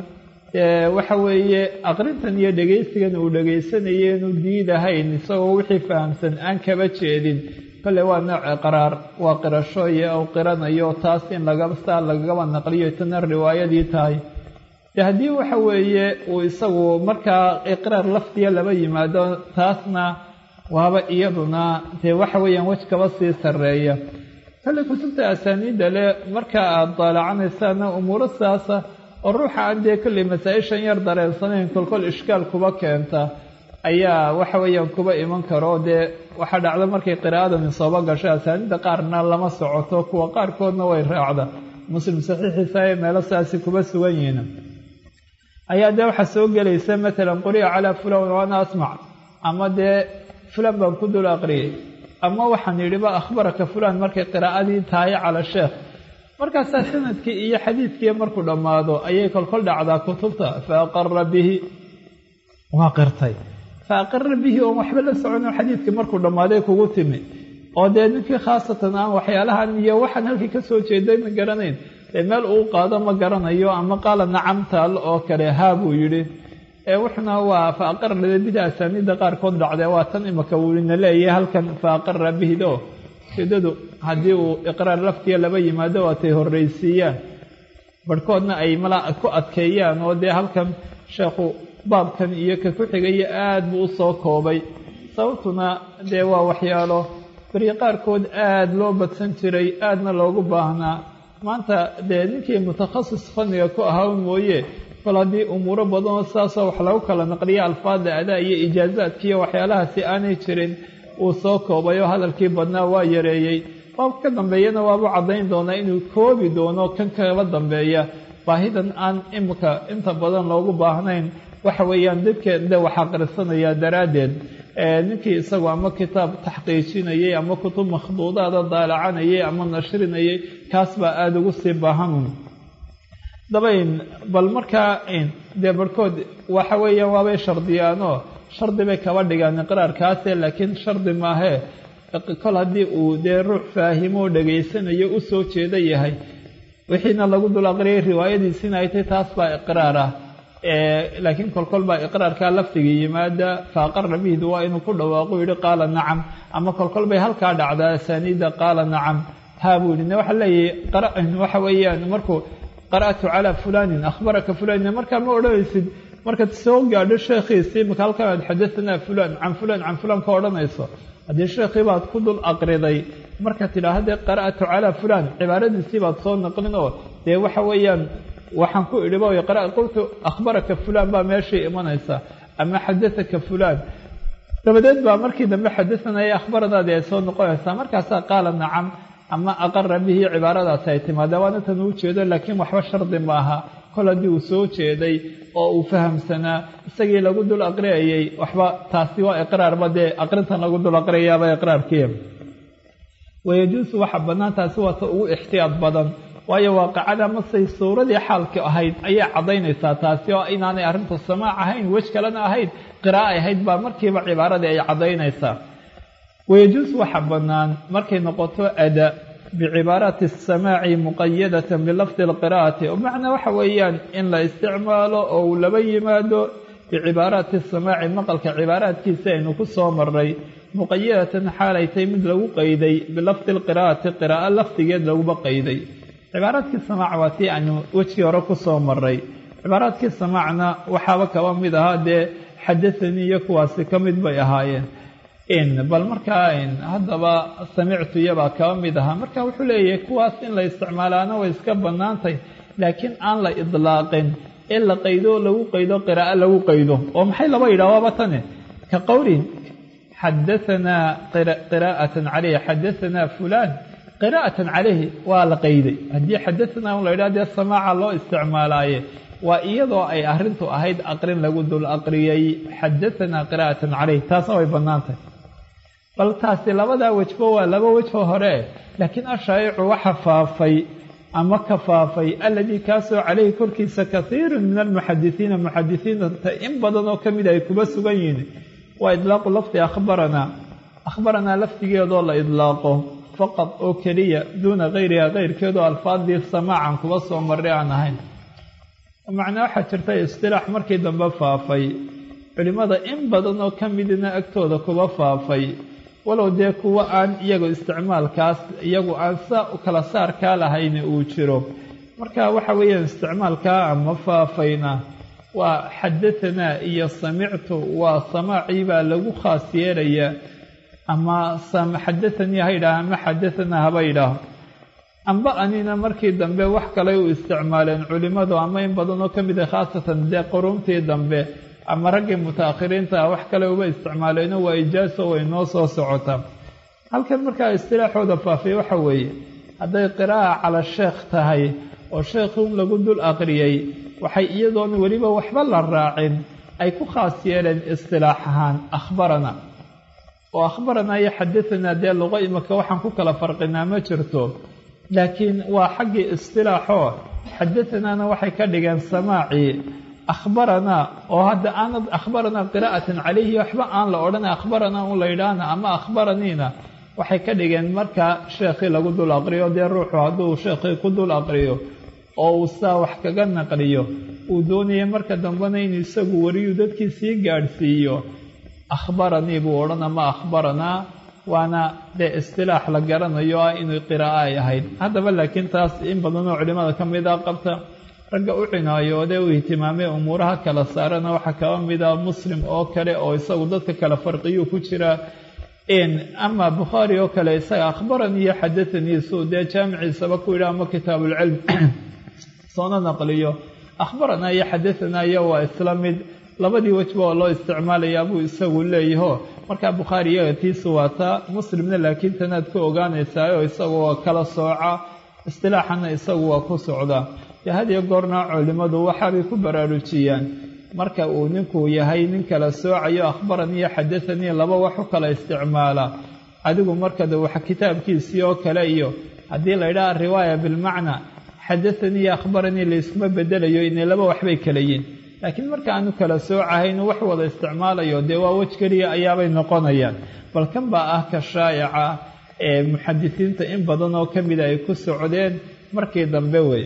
waxa weeye aqrintan iyo dhegaysigan uu dhegaysanaya inuu diidahayn isagoo wixii fahamsan aan kaba jeedin kolley waa nooc iqraar waa qirasho iyo u qiranayo taas in lagasaa lagaba naqliyo tana riwaayadii tahay de haddii waxa weeye uu isagu markaa iqraar lafdiya laba yimaado taasna waaba iyaduna dee waxa weeyaan wej kaba sii sarreeya kolley kutubta asaaniidda le marka aada daalacanaysaana umuuro sidaasa oo ruuxa aan dee kolley masaa-ishan yar dareensanayn kolkol ishkaal kuba keenta ayaa waxa weeyaan kuba iman karo dee waxaa dhacda markay qiraa'adani sooba gashay asaanida qaarna lama socoto kuwa qaarkoodna way raacda muslim saxiixiisa ee meelo saasi kuba sugan yihiin ayaa dee waxaa soo gelaysa matalan quri'a calaa fulan waana asmac ama dee fulan baan ku dul aqriyay ama waxaan yidhiba akhbaraka fulan markay qiraa'adii tahay cala sheekh markaasaa sanadkii iyo xadiidkii markuu dhammaado ayay kolkol dhacdaa kutubta fa aqara bihi waa qirtay fa aqara bihi oon waxba la socono xadiidkii markuu dhammaaday kugu timi oo dee ninkii khaasatan aan waxyaalahan iyo waxaan halkii ka soo jeeday ma garanayn dee meel uu qaado ma garanayo ama qaala nacamtaal oo kale haa buu yidhi ee wuxuna waa fa aqara bida asaaniidda qaarkood dhacdee waa tan imaka wuuna leeyahay halkan fa aqara bihdo ujeedadu haddii uu iqraar laftiya laba yimaado waatay horraysiiyaan barhkoodna ay mala ku adkeeyaan oo dee halkan sheekhu baabkan iyo ka ku xigaya aad buu u soo koobay sababtuna dee waa waxyaalo beri qaarkood aada loo badsan jiray aadna loogu baahnaa maanta dee ninkii mutakhasis fanniga ku ahaa mooye kol haddii umuuro badanoo sidaasoo wax lagu kala naqliya alfaadda adaa iyo ijaazaadkiiyo waxyaalahaasi aanay jirin uu soo koobay oo hadalkii badnaa waa yareeyey baabka ka dambeeyana waabu caddayn doonaa inuu koobi doono kan kala dambeeya baahidan aan imika inta badan loogu baahnayn waxa weeyaan dadkeeda wax aqrisanaya daraaddeed ninkii isagu ama kitaab taxqiijinayay ama kutub makhduudaada daalacanayay ama nashrinayay kaas baa aada ugu sii baahanun dabayn bal markaa dee barhkood waxa weeyaan waabay shardiyaanoo shardi bay kaba dhigaan iqraarkaase laakiin shardi maahee kol haddii uu dee ruux faahimo dhegaysanayo u soo jeeda yahay wixiina lagu dul aqriyay riwaayadiisina ay tay taas baa iqraar ah laakiin kolkol baa iqraarkaa laftigii yimaada faaqara bihdu waa inuu ku dhawaaqo yihi qaala nacam ama kolkol bay halkaa dhacdaa asaaniidda qaala nacam haa buu yihi waxa leeyahay waxa weeyaan markuu qara'tu calaa fulanin akhbaraka fulanin markaa ma odhanaysid markaad soo gaadho sheekhiisii maka halkan aad xadatanaa fulan can fulan can fulan ka odhanayso haddii sheekhii baad ku dul aqriday markaad tidhaahde qara'tu calaa fulan cibaaradiisii baad soo naqlin oo dee waxa weeyaan waxaan ku idhi ba qultu akhbaraka fulan baa meeshii imanaysa ama xadaaka fulan dabadeed baa markii dambe xadaanaya akhbaradaadii ay soo noqonaysaa markaasaa qaala nacam ama aqara bihi cibaaradaasi ay timaada waana tan uu jeedo laakiin waxba shardi maaha kol haddii uu soo jeeday oo uu fahamsanaa isagii lagu dul aqriyayay waxba taasi waa iqraarba dee aqrintan lagu dul aqriyayaaba iqraarkiya wayajuusu waxa bannaan taasi waa ta ugu ixtiyaad badan waayo waaqicada masay suuradii xaalka ahayd ayay caddaynaysaa taasi oo inaanay arrintu samaac ahayn wej kalena ahayd qiraa'ay ahayd baa markiiba cibaaradii ay caddaynaysaa wayajuus waxa bannaan markay noqoto ada bicibaaraati asamaaci muqayadatan bilafdi alqiraa'ati oo macnaa waxa weeyaan in la isticmaalo oo uu laba yimaado bicibaaraati asamaaci maqalka cibaaraadkiisa aynu ku soo maray muqayadatan xaalay tay mid lagu qayday bilafdi alqiraa'ati qiraa'o lafdigeed laguba qayday cibaaraadkii samaac waa tii aynu wejkii hore ku soo maray cibaaraadkii samaacna waxaaba kaba mid ahaa dee xadathanii iyo kuwaasi ka mid bay ahaayeen bal markaa haddaba samictu iyabaa kaba mid ahaa marka wuxuu leeyahay kuwaas in la isticmaalaana way iska bannaantay laakiin aan la idlaaqin in la qaydo lagu qaydo qiraa'o lagu qaydo oo maxay laba yidhah waaba tane ka qowlin xadahanaa qiraa'atan caleyh xadahanaa fulaan qiraa'atan caleyhi waa la qayday haddii xadahanaa un la yidhaha dee samaaca loo isticmaalaaye waa iyadoo ay arrintu ahayd aqrin lagu dul aqriyay xadahanaa qiraa'atan caleyh taasna way bannaantay bal taasi labadaa wejbo waa laba wejho hore laakiin ashaa'icu waxa faafay ama ka faafay aladii kaasoo caleyhi korkiisa kaiirun min almuxadisiina muxadisiinta in badan oo ka mida ay kuba sugan yihiin waa idlaaqu lafdi akhbaranaa akhbaranaa lafdigeedoo la idlaaqo faqad oo keliya duuna kayriha keyrkeedoo alfaadii samaacan kuba soo marray aan ahayn macnaa waxaa jirta istilaax markii dambe faafay culimmada in badan oo ka midina agtooda kuba faafay walow dee kuwa aan iyagu isticmaalkaas iyagu aan saa u kala saarkaa lahayni uu jiro marka waxa weeyaan isticmaalkaa ama faafayna waa xadahanaa iyo samictu waa samaacii baa lagu khaas yeelayaa ama xadathanii ha yidhaaha ama xadahanaa haba yidhaaho amba anina markii dambe wax kaley u isticmaaleen culimmadu ama in badanoo ka mid a khaasatan dee quruuntii dambe ama raggii mutaakhiriinta ah wax kale uba isticmaaleeno waa ijaaso way noo soo socota halkan markaa istilaaxooda faafiya waxa weeye hadday qiraa'a cala sheekh tahay oo sheekhuun lagu dul aqriyey waxay iyadoona weliba waxba la raacin ay ku khaas yeeleen istilaax ahaan akhbarana oo akhbaranaa iyo xadatanaa dee luqo imika waxaan ku kala farqinaa ma jirto laakiin waa xaggii istilaaxoo xadatanaana waxay ka dhigeen samaacii akhbaranaa oo hadda aanad akhbaranaa qiraa'atan calayhi waxba aan la odhan akhbaranaa un la yidhaahna ama akhbaraniina waxay ka dhigeen markaa sheekhii lagu dul aqriyo dee ruuxu hadduu sheekhii ku dul aqriyo oo uu saa wax kaga naqliyo uu doonaya marka dambena inuu isagu wariyu dadkii sii gaadhsiiyo akhbaranii buu odhan ama akhbaranaa waana dee istilaax la garanayo ah inuu qiraa'o ay ahayd haddaba laakiin taas in badanoo culimmada ka mid a qabta ragga u cinaayoode u ihtimaamay umuuraha kala saarana waxaa kaba mid a muslim oo kale oo isagu dadka kala farqiyuu ku jiraa ama bukhaari oo kale isaga akhbaranii iyo xadatanii suu dee jaamiciisaba ku yidha ama kitaabulcilm soona naqliyo akhbaranaa iyo xadatanaa iyo waa isla mid labadii wejba oo loo isticmaalayaa buu isagu leeyaho markaa bukhaari iyaga tiisu waa taa muslimna laakiin tanaad ku ogaanaysaa oo isagu waa kala sooca istilaaxana isagu waa ku socdaa dee had iyo goorna culimmadu waxaabay ku baraarujiyaan marka uu ninku yahay nin kala soocayo akhbaranii iyo xadathanii laba wax u kala isticmaala adigu markada wax kitaabkiisii oo kale iyo haddii la yidhaha riwaaya bilmacna xadathanii iyo akhbaranii layskuma bedelayo inay laba waxbay kala yiin laakiin marka aanu kala soocahayn wax wada isticmaalayo dee waa wej keliya ayaabay noqonayaan bal kan baa ah ka shaa'ica ee muxadisiinta in badan oo ka mida ay ku socdeen markii dambe wey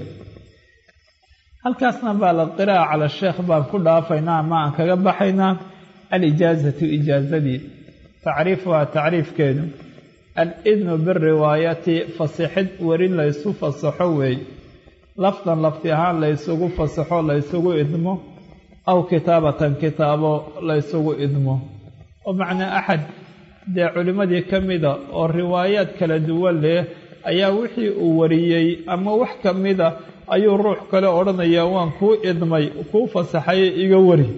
halkaasna baa la qiraa'a cala sheekh baan ku dhaafaynaa ama aan kaga baxaynaa alijaazatu ijaazadii tacriifuhaa tacriifkeedu al-idnu biriwaayati fasixid werin laysu fasaxo weey lafdan lafti ahaan laysugu fasaxo laysugu idmo aw kitaabatan kitaabo laysugu idmo oo macnaa axad dee culimmadii ka mida oo riwaayaad kala duwan leh ayaa wixii uu wariyey ama wax ka mida ayuu ruux kale odhanayaa waan kuu idmay kuu fasaxaye iga wari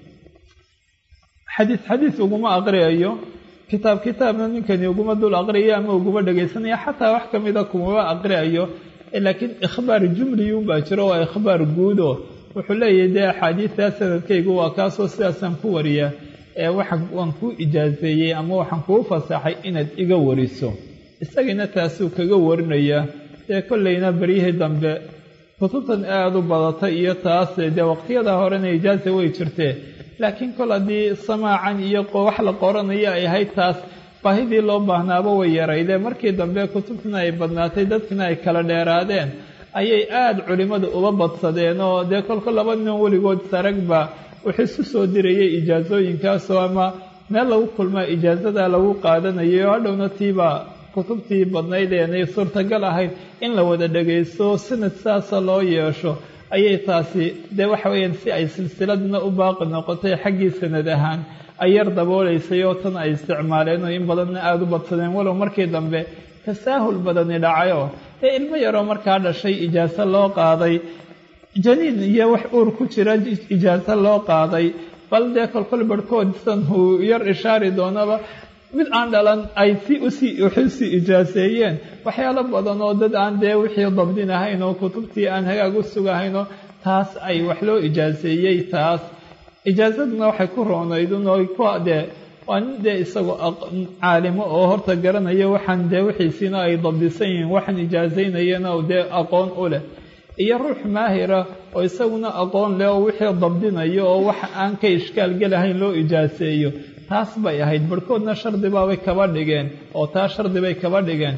xadiis xadiis uguma aqriyayo kitaab kitaabna ninkani uguma dul aqriyayo ama uguma dhegaysanaya xataa wax ka mida kumaba aqriyayo laakiin ikhbaar jumliyuun baa jiro waa ikhbaar guudo wuxuu leeyahay dee axaadiidtaa sanadkaygu waa kaasoo sidaasaan ku wariyaa ee waxa waan kuu ijaaseeyey ama waxaan kuu fasaxay inaad iga wariso isagiina taasuu kaga warinayaa dee kollayna beryihii dambe kutubtan aada u badatay iyo taas dee waqtiyada horena ijaaza way jirtee laakiin kol haddii samaacan iyo wax la qoranayo ay ahayd taas baahidii loo baahnaaba way yaraydee markii dambe kutubtuna ay badnaatay dadkina ay kala dheeraadeen ayay aada culimmadu uba badsadeen oo dee kolka laba nin weligood saragba wuxuu isu soo dirayay ijaasooyinkaasoo ama meel lagu kulmaa ijaasada lagu qaadanayo oo hadhowna tiibaa kutubtii badnayd eenay suurtagal ahayd in la wada dhagaysto sanad saasa loo yeesho ayay taasi dee waxa weeyaan si ay silsiladna u baaqi noqotay xaggii sanad ahaan ay yar daboolaysay oo tan ay isticmaaleen oo in badanna aada u badsadeen walow markii dambe tasaahul badani dhacayoo ee ilmo yaroo markaa dhashay ijaaso loo qaaday janiin iyo wax uur ku jira ijaaso loo qaaday bal dee kolkol barhkood san uu yar ishaari doonaba mid aan dhalan ay si usii waxusii ijaaseeyeen waxyaalo badan oo dad aan dee wixii dabdin ahayn oo kutubtii aan hagaag u sugahaynoo taas ay wax loo ijaaseeyey taas ijaasaduna waxay ku roonaydun oo ku dee waa nin dee isagoo caalimo oo horta garanaya waxaan dee wixiisiina ay dabdisan yihiin waxaan ijaasaynayana dee aqoon u leh iyo ruux maahira oo isaguna aqoon leh oo wixii dabdinayo oo wax aan ka ishkaal gelahayn loo ijaaseeyo taas bay ahayd barhkoodna shardibaabay kaba dhigeen oo taas shardibay kaba dhigeen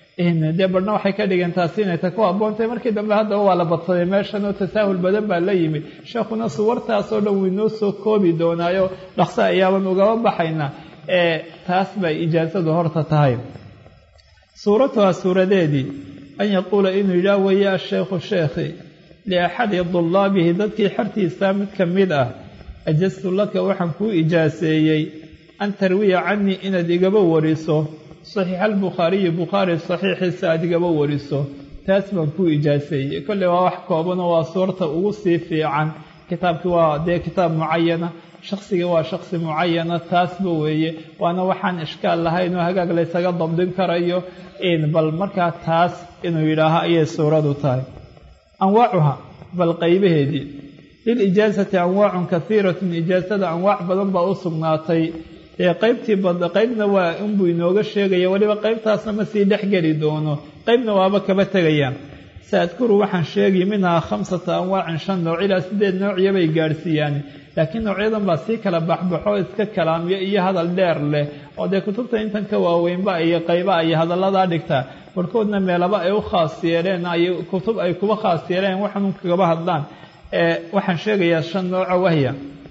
dee barhna waxay ka dhigeen taasi inay ta ku habboontahay markii dambe haddaba waa la badsaday meeshan oo tasaahul badan baa la yimid sheekhuna suwartaasoo dhan wuu inoo soo koobi doonaayo dhaqso ayaaban ugaba baxayna ee taas bay ijaasadu horta tahay suuratuhaa suuradeedii an yaquula inuu yidhaah weeye asheekhu sheekhi liaxadi dulaabihi dadkii xertiisa mid ka mid ah ajastu laka waxaan kuu ijaaseeyey an tarwiya canii inaad igaba wariso saxiixa albukhaariyi bukhaari saxiixiisa aad igaba wariso taas baan ku ijaaseeyey kolley waa wax koobanoo waa suurta ugu sii fiican kitaabkii waa dee kitaab mucayana shaksigii waa shaksi mucayana taasba weeye waana waxaan ishkaal lahayn oo hagaag laysaga dabdin karayo bal markaa taas inuu yidhaaho ayay suuradu tahay anwaacuha bal qaybaheedii lilijaasati anwaacun kahiiratun ijaasada anwaac badan baa u sugnaatay dee qaybtii qaybna waa inbuu inooga sheegaya weliba qaybtaasna ma sii dhex geli doono qaybna waaba kaba tegayaan saadkuru waxaan sheegi minhaa khamsata anwaacin shan nooc ilaa sideed noociya bay gaadhsiiyaan laakiin noocyadan baa sii kala baxbaxo iska kalaamyo iyo hadal dheer leh oo dee kutubta intan ka waaweynba iyo qayba ay hadalladaa dhigtaa barhkoodna meelaba ay u khaas yeeleen ay kutub ay kuba khaas yeeleen waxan kagaba hadlaan waxaan sheegayaa shan nooco wahya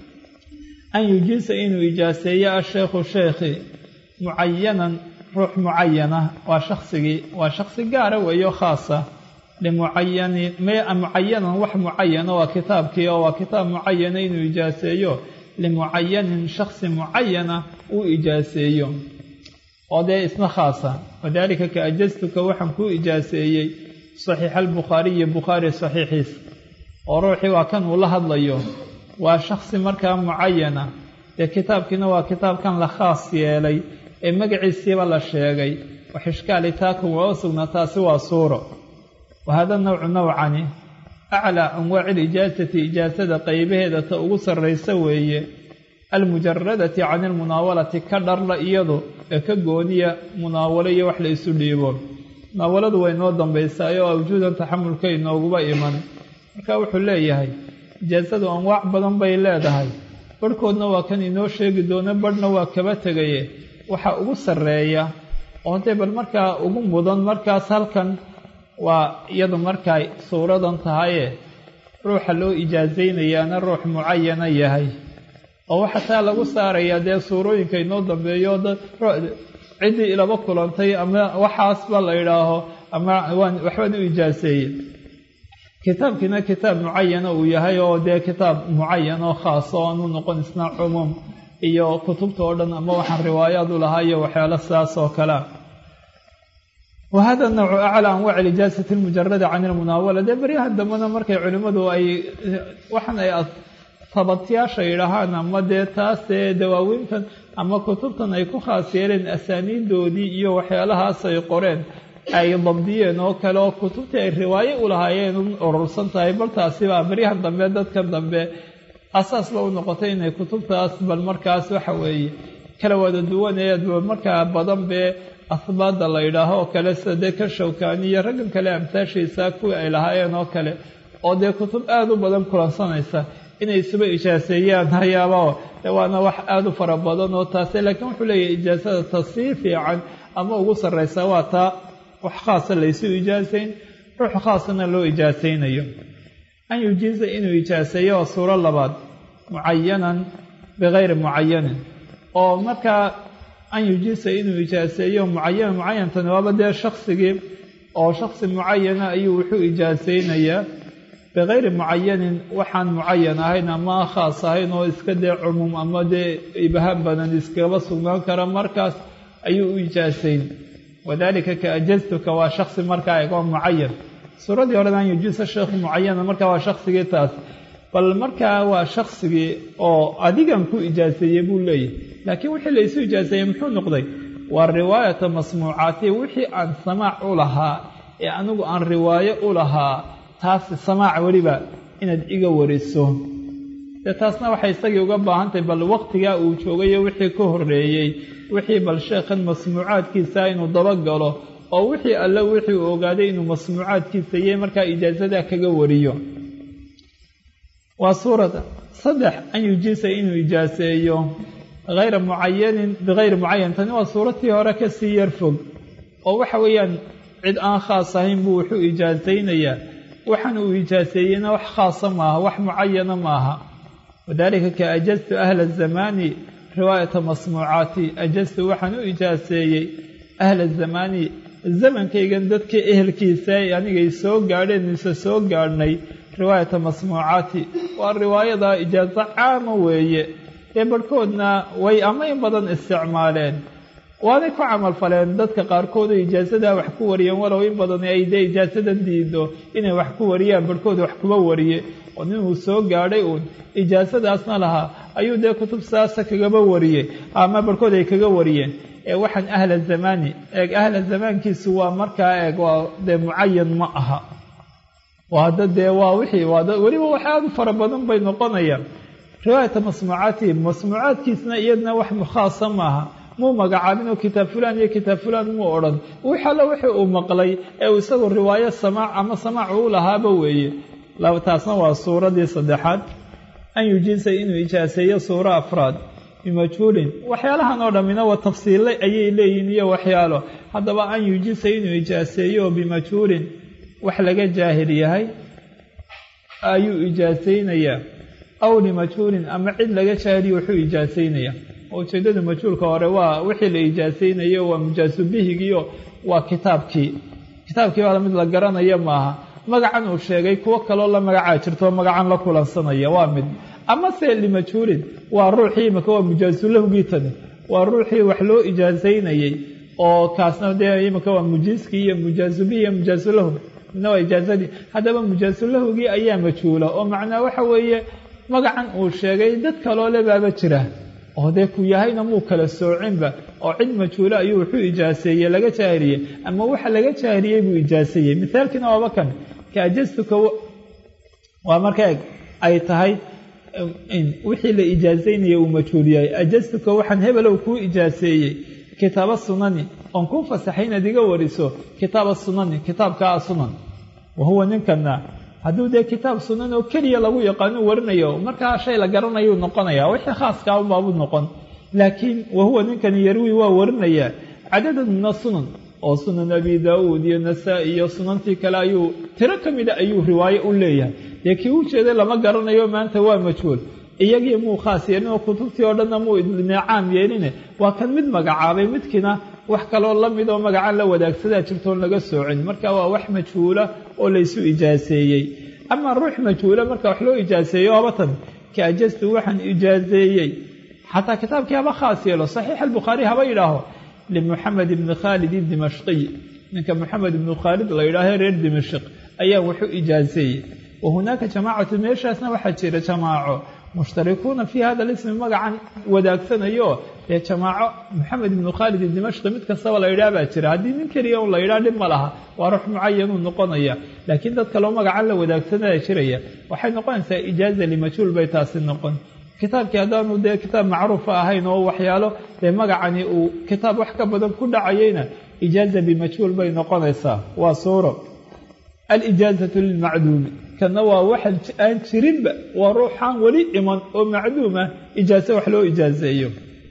an yujiisa inuu ijaaseeyo asheekhu sheekhi mucayanan ruux mucayana waa shaksigii waa shaksi gaara weeyo khaasa limucayanin mucayanan wax mucayana waa kitaabkii oo waa kitaab mucayana inuu ijaaseeyo limucayanin shaksi mucayana uu ijaaseeyo oo dee isna khaasa wadaalika ka ajastuka waxaan kuu ijaaseeyey saxiixa albukhaariyi bukhaari saxiixiis oo ruuxii waa kan uu la hadlayo waa shaksi markaa mucayana dee kitaabkiina waa kitaabkan la khaas yeelay ee magaciisiiba la sheegay wax ishkaali taakun waa u sugnaa taasi waa suuro wahada nawcu nawcani aclaa anwaaci ilijaasati ijaasada qaybaheeda ta ugu sarraysa weeye almujaradati can ilmunaawalati ka dharla iyadu ee ka gooniya munaawalo iyo wax la isu dhiibo munaawaladu way noo dambaysaay oo awjuudan taxamulka inooguba iman marka wuxuu leeyahay ijaasadu anwaac badan bay leedahay barhkoodna waa kan inoo sheegi doono barhna waa kaba tegaye waxaa ugu sarreeya oo dee bal markaa ugu mudan markaas halkan waa iyadu markay suuradan tahaye ruuxa loo ijaasaynayaana ruux mucayana yahay oo waxaa taa lagu saarayaa dee suurooyinka inoo dambeeyo ciddii ilaba kulantay ama waxaasba la idhaaho ama waan waxbaan u ijaaseeyey kitaabkiina kitaab mucayana uu yahay oo dee kitaab mucayan oo khaas oo aanu noqon isna cumuum iyo kutubta oo dhan ama waxaan riwaayaad u lahaa iyo waxyaalo sidaas oo kalea wahada nawcu aclaa anwaaci lijaasati lmujarada can ilmunaawala dee beryaha dambena markay culimmadu ay waxaan ay tabatyaasha yidhaahaan ama dee taasee dawaawiintan ama kutubtan ay ku khaas yeeleen asaaniidoodii iyo waxyaalahaas ay qoreen ay dabdiyeen oo kale oo kutubtii ay riwaayo u lahaayeen u urursan tahay bal taasibaa beryahan dambe dadkan dambe asaasba u noqotay inay kutubtaas bal markaas waxa weeye kala wada duwaneedba markaa badan bee ahbaada la yidhaaho oo kale sida dee ka shawkaani iyo raggan kale amtaashiisa kuwii ay lahaayeen oo kale oo dee kutub aada u badan kulansanaysa inay isuba ijaaseeyaan hayaaba de waana wax aada u fara badan oo taase laakiin wuxuu leeyahay ijaasada ta sii fiican ama ugu sarraysa waa taa wax khaasa laysu ijaasayn ruux khaasana loo ijaasaynayo an yujiiza inuu ijaaseeyo waa suuro labaad mucayanan bikayri mucayanin oo markaa an yujiisa inuu ijaaseeyo mucayanan mucayantani waaba dee shaksigii oo shaksi mucayana ayuu wuxuu ijaasaynayaa bikayri mucayanin waxaan mucayan ahayn ama khaas ahayn oo iska dee cumuum ama dee ibhaan badan iskaba sugnaan kara markaas ayuu u ijaasayn wadalika ka ajaztuka waa shaksi markaa eg oo mucayan suuradii horeda an yujiisa sheekhu mucayana markaa waa shaksigii taas bal markaa waa shaksigii oo adigan ku ijaaseeyey buu leeyahy laakiin wixii laysu ijaaseeyey muxuu noqday waa riwaayata masmuucaati wixii aan samaac u lahaa ee anigu aan riwaayo u lahaa taas samaac weliba inaad iga wariso dee taasna waxay isagii uga baahantahay bal waqtigaa uu joogayo wixii ka horreeyey wixii bal sheekhan masmuucaadkiisa inuu dabagalo oo wixii alle wixii uu ogaaday inuu masmuucaadkiisa yey markaa ijaasadaa kaga wariyo waa suurada saddex an yujiisa inuu ijaaseeyo hayra mucayanin bikayri mucayan tani waa suuratii hore kasii yar fog oo waxa weeyaan cid aan khaas ahayn buu wuxuu ijaasaynayaa waxaan uu ijaaseeyeyna wax khaasa maaha wax mucayana maaha wadalika ka ajaztu ahla zamaani riwaayata masmuucaati ajaztu waxaan u ijaaseeyey ahla zamaani zamankaygan dadka ehelkiisa anigay soo gaadheen mise soo gaadhnay riwaayata masmuucaati waa riwaayada ijaaso caama weeye dee barhkoodna way ama in badan isticmaaleen waanay ku camal faleen dadka qaarkood oo ijaasadaa wax ku wariyeen walow in badan ay dee ijaasadan diido inay wax ku wariyaan barhkood wax kuba wariye oo nin uu soo gaadhay uun ijaasadaasna lahaa ayuu dee kutub saasa kagaba wariyey ama barhkood ay kaga wariyeen ee waxaan ahla zamani eeg ahla zamaankiisu waa markaa eeg waa dee mucayan ma aha waa hadda dee waa wixii waa weliba wax aada u fara badan bay noqonayaan riwaayata masmuucaatihi masmuucaadkiisna iyadna wax khaasa maaha muu magacaabin oo kitaab fulaan iyo kitaab fulaan muu odhan wix alle wixii uu maqlay ee uu isagu riwaayo samaac ama samaac uu lahaaba weeye taasna waa suuradii saddexaad an yujiisa inuu ijaaseeyo suuro afraad bimajhuulin waxyaalahan oo dhammina waa tafsiillay ayay leeyihin iyo waxyaalo haddaba an yujiisa inuu ijaaseeyo bimajhuulin wax laga jaahil yahay ayuu ijaasaynayaa aw limajhuulin ama cid laga jaahiliyo wuxuu ijaasaynayaa ujeeddada majhuulka hore waa wixii la ijaasaynayo waa mujaasubihigiio waa kitaabkii kitaabkii baa mid la garanaya maaha magacan uu sheegay kuwo kaloo la magacaa jirto magacan la kulansanaya waa mid amase limajhuulin waa ruuxii imaka waa mujaasulahugii tani waa ruuxii wax loo ijaasaynayey oo kaasna dee imaka waa mujiiskii iyo mujaasubihi iyo mujaasulahug midna waa ijaasadii haddaba mujaasulahugii ayaa majhuula oo macnaa waxa weeye magacan uu sheegay dad kaloo le baaba jira oo dee ku yahayna muu kala soocinba oo cid majhuulo ayuu wuxuu ijaaseeyey laga jaahiliyey ama waxa laga jaahiliyey buu ijaaseeyey mithaalkiina waaba kan ka ajastuka waa marka eg ay tahay wixii la ijaasaynaya uu majhuul yahay ajastuka waxaan hebelow kuu ijaaseeyey kitaaba sunani oon kuu fasaxay inaad iga wariso kitaaba sunani kitaabkaa sunan wa huwa ninkana hadduu dee kitaab sunan oo keliya lagu yaqaano warinayo markaa shay la garanayuu noqonaya wixii khaaska unbaabuu noqon laakiin wahuwa ninkani yarwi waa warinayaa cadadan min asunan oo sunan abi daauud iyo nasaa-i iyo sunantii kale ayuu tiro ka mida ayuu riwaayo u leeyahay dee kii u jeeday lama garanayo maanta waa majhuul iyagii muu khaas yeelin oo kutubtii oo dhanna muu neecaam yeeline waa kan mid magacaabay midkiina wax kaloo la mid oo magacaan la wadaagsadaa jirtoon laga soocin marka waa wax majhuula oo laysu ijaaseeyey ama ruux majhuula marka wax loo ijaaseeyo habatan ka ajastu waxaan ijaaseeyey xataa kitaabkii haba khaas yeelo saxiix albukhaari haba yidhaaho limuxamed ibni khaalid dimashqiy ninka moxamed ibnu khaalid la yidhaaho reer dimashq ayaa wuxuu ijaaseeyey wa hunaaka jamaacatu meeshaasna waxaa jira jamaaco mushtarikuuna fii hada lismi magacan wadaagsanayo dee jamaaco moxamed ibnu khaalid dimashqi mid kastaba la yidhaah baa jira haddii nin keliya un la yidhaah dhib ma laha waa ruux mucayanuu noqonaya laakiin dad kaloo magacan la wadaagsanaya jiraya waxay noqonaysaa ijaaza limajhuul bay taasi noqon kitaabkii haddaanu dee kitaab macruufa ahayn oo waxyaalo dee magacani uu kitaab wax ka badan ku dhacayeyna ijaaza bimajhuul bay noqonaysaa waa suuro alijaazatu lilmacduumi kana waa waxan aan jirinba waa ruuxaan weli iman oo macduum ah ijaaso wax loo ijaaseeyo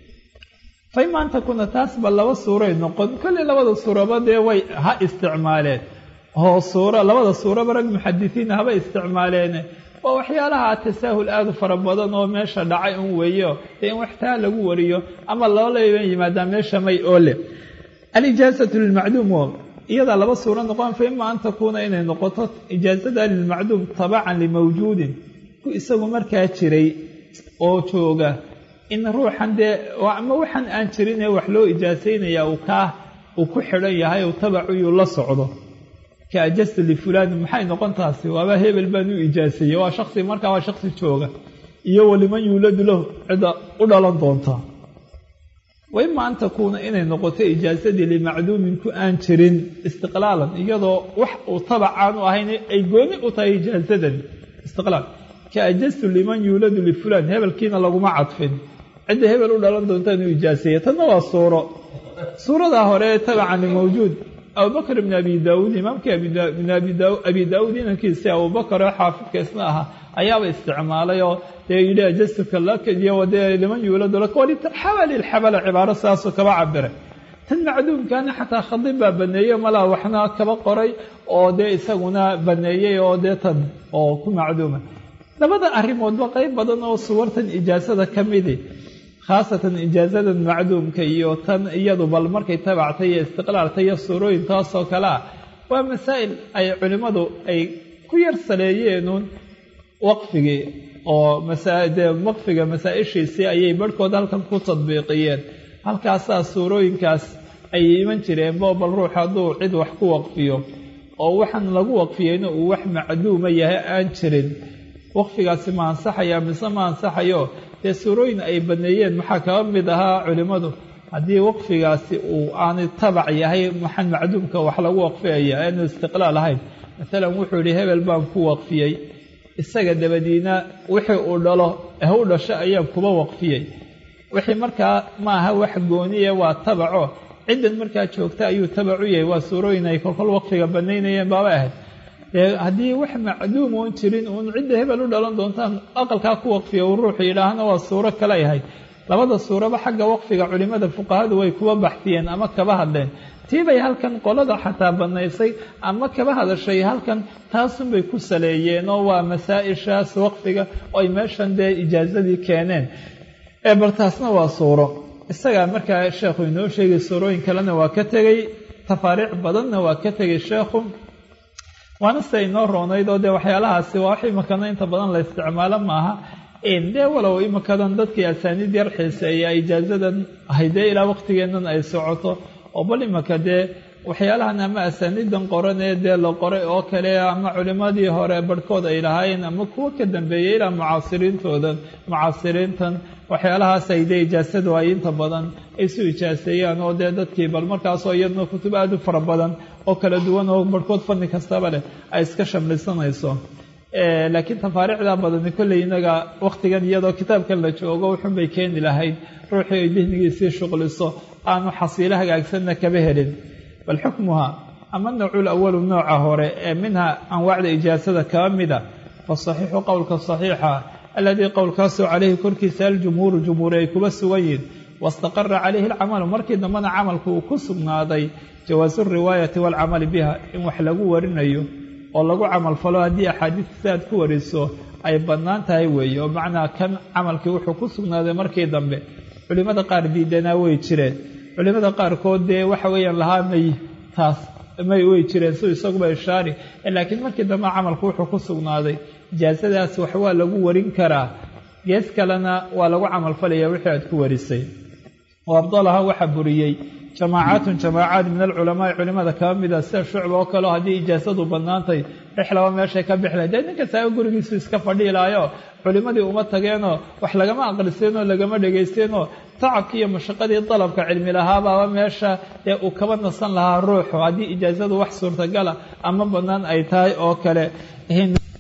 fay maanta kuna taasba laba suuray noqon kolley labada suuraba dee way ha isticmaaleen oo suura labada suuraba rag muxadisiina haba isticmaaleene waa waxyaalaha tasaahul aada u fara badan oo meesha dhacay un weeyo dee in waxtaa lagu wariyo ama loolayba yimaadaa meesha may oole alijaazatu lilmacduum iyadaa laba suuro noqon fa ima an takuuna inay noqoto ijaazada lilmacduum tabacan limawjuudin ku isagu markaa jiray oo jooga in ruuxan dee ama waxaan aan jirin ee wax loo ijaasaynaya uu kaa uu ku xidhan yahay uu tabacuyuu la socdo ka ajasta lifulaani maxay noqon taasi waaba hebel baan u ijaaseeyey waa shaksi markaa waa shaksi jooga iyo waliman yuuladu lahu cidda u dhalan doonta wa ima an takuuna inay noqoto ijaasadii limacduumin ku aan jirin istiqlaalan iyadoo wax uu tabac aan u ahayn ay gooni u tahay ijaasadan istiqlaal ka ajastu liman yuuladu lifulaan hebelkiina laguma cadfin cidda hebel u dhalan doontaan u ijaaseeya tanna waa suuro suuradaa hore ee tabacan limawjuud abubakr ibn abi daauud imaamkii abi daauud inankiisi abubakar oo xaafidka isna ahaa ayaaba isticmaalay oo dee yidhi ajastuka lakyo dee liman yuuladu laka walitarxabali lxabala cibaaro saasoo kaba cabiray tan macduumkaana xataa khadib baa baneeyey malaa waxna kaba qoray oo dee isaguna baneeyey oo dee tan oo ku macduuma labada arrimoodba qeyb badan oo suwartan ijaasada ka midi khaasatan ijaazadan macduumka iyo tan iyadu bal markay tabactay iyo istiqlaaltay iyo suurooyin taasoo kale ah waa masaa'il ay culimmadu ay ku yar saleeyeenuun waqfigii oo dee waqfiga masaa-ishiisii ayay barhkood halkan ku tadbiiqiyeen halkaasaa suurooyinkaas ay iman jireen bo bal ruux hadduu cid wax ku waqfiyo oo waxaan lagu waqfiyeyna uu wax macduuma yahay aan jirin waqfigaasi ma ansaxaya mise ma ansaxayo dee suurooyin ay baneeyeen maxaa kaba mid ahaa culimmadu haddii waqfigaasi uu aanay tabac yahay maxan macduumka wax lagu waqfiyaya aanu istiqlaal ahayn maalan wuxuu yihi hebel baan ku waqfiyey isaga dabadiina wixii uu dhalo eh u dhasho ayaan kuba waqfiyey wixii markaa ma aha wax gooniye waa tabaco ciddan markaa joogta ayuu tabac u yahay waa suurooyin ay kolkol waqfiga banaynayeen baaba ahayd dee haddii wax macduum oon jirin uun cidda hebel u dhalan doontaan aqalkaa ku waqfiya uu ruuxu yidhaahna waa suuro kale yahay labada suuraba xagga waqfiga culimmada fuqahadu way kuba baxfiyeen ama kaba hadleen tiibay halkan qolada xataa banaysay ama kaba hadashay halkan taasunbay ku saleeyeen oo waa masaa-ishaas waqfiga oo ay meeshan dee ijaazadii keeneen ee bal taasna waa suuro isagaa markaa sheekhu inoo sheegay suurooyin kalena waa ka tegey tafaariic badanna waa ka tegay sheekhu waana sida inoo roonayd oo dee waxyaalahaasi waa wax imakana inta badan la isticmaalo maaha dee walow imikadan dadkii asaaniid yar xiiseeya ijaazadan haydee ilaa waqtigeennan ay socoto oo bal imika dee waxyaalahan ama asaaniidan qoranee dee la qoray oo kale ama culimmadii hore barhkood ay lahaayeen ama kuwo ka dambeeyey ilaa mucaasiriintoodan mucaasiriintan waxyaalahaas ay dee ijaasadu ay inta badan ay isu ijaaseeyaan oo dee dadkii bal markaasoo iyadna kutub aada u fara badan oo kala duwan oo barhkood fanni kastaba leh ay iska shamlisanayso laakiin tafaariicda badani kolley inaga waqtigan iyadoo kitaabkan la joogo wuxun bay keeni lahayd ruuxii ay dihnigiisii shuqliso aanu xasiilo hagaagsanna kaba helin bal xukmuha ama nawcul awalu nooca hore ee minha anwaacda ijaasada kaba mida fasaxiixu qowlka saxiixa aladii qowlkaasoo caleyhi korkiisa aljumhuuru jumhuuri ay kuba sugan yihin wastaqara calayhi alcamalu markii dambena camalku uu ku sugnaaday jawaasu riwaayati waalcamali biha in wax lagu warinayo oo lagu camal falo haddii axaadiista si aad ku wariso ay bannaan tahay weeye oo macnaa kan camalkii wuxuu ku sugnaaday markii dambe culimmada qaar diidanaa way jireen culimmada qaarkood dee waxa weeyaan lahaa may taas may way jireen si isaguba ishaari laakiin markii dambe camalku wuxuu ku sugnaaday ijaasadaas wax waa lagu warin karaa gees kalena waa lagu camal falaya wixii aad ku warisay oo abdalaha waxaa buriyey jamaacaatun jamaacaad min alculamaai culimada kaba mida sida shucba oo kaleo haddii ijaasadu bannaantay rixlaba meeshay ka bixlayd dee nin kastaaba gurigiisu iska fadhiilaayo culimmadii uma tageenoo wax lagama aqriseenoo lagama dhegaysteenoo tacabkii iyo mashaqadii dalabka cilmi lahaabaaba meesha dee uu kaba nasan lahaa ruuxu haddii ijaasadu wax suurtagala ama bannaan ay tahay oo kale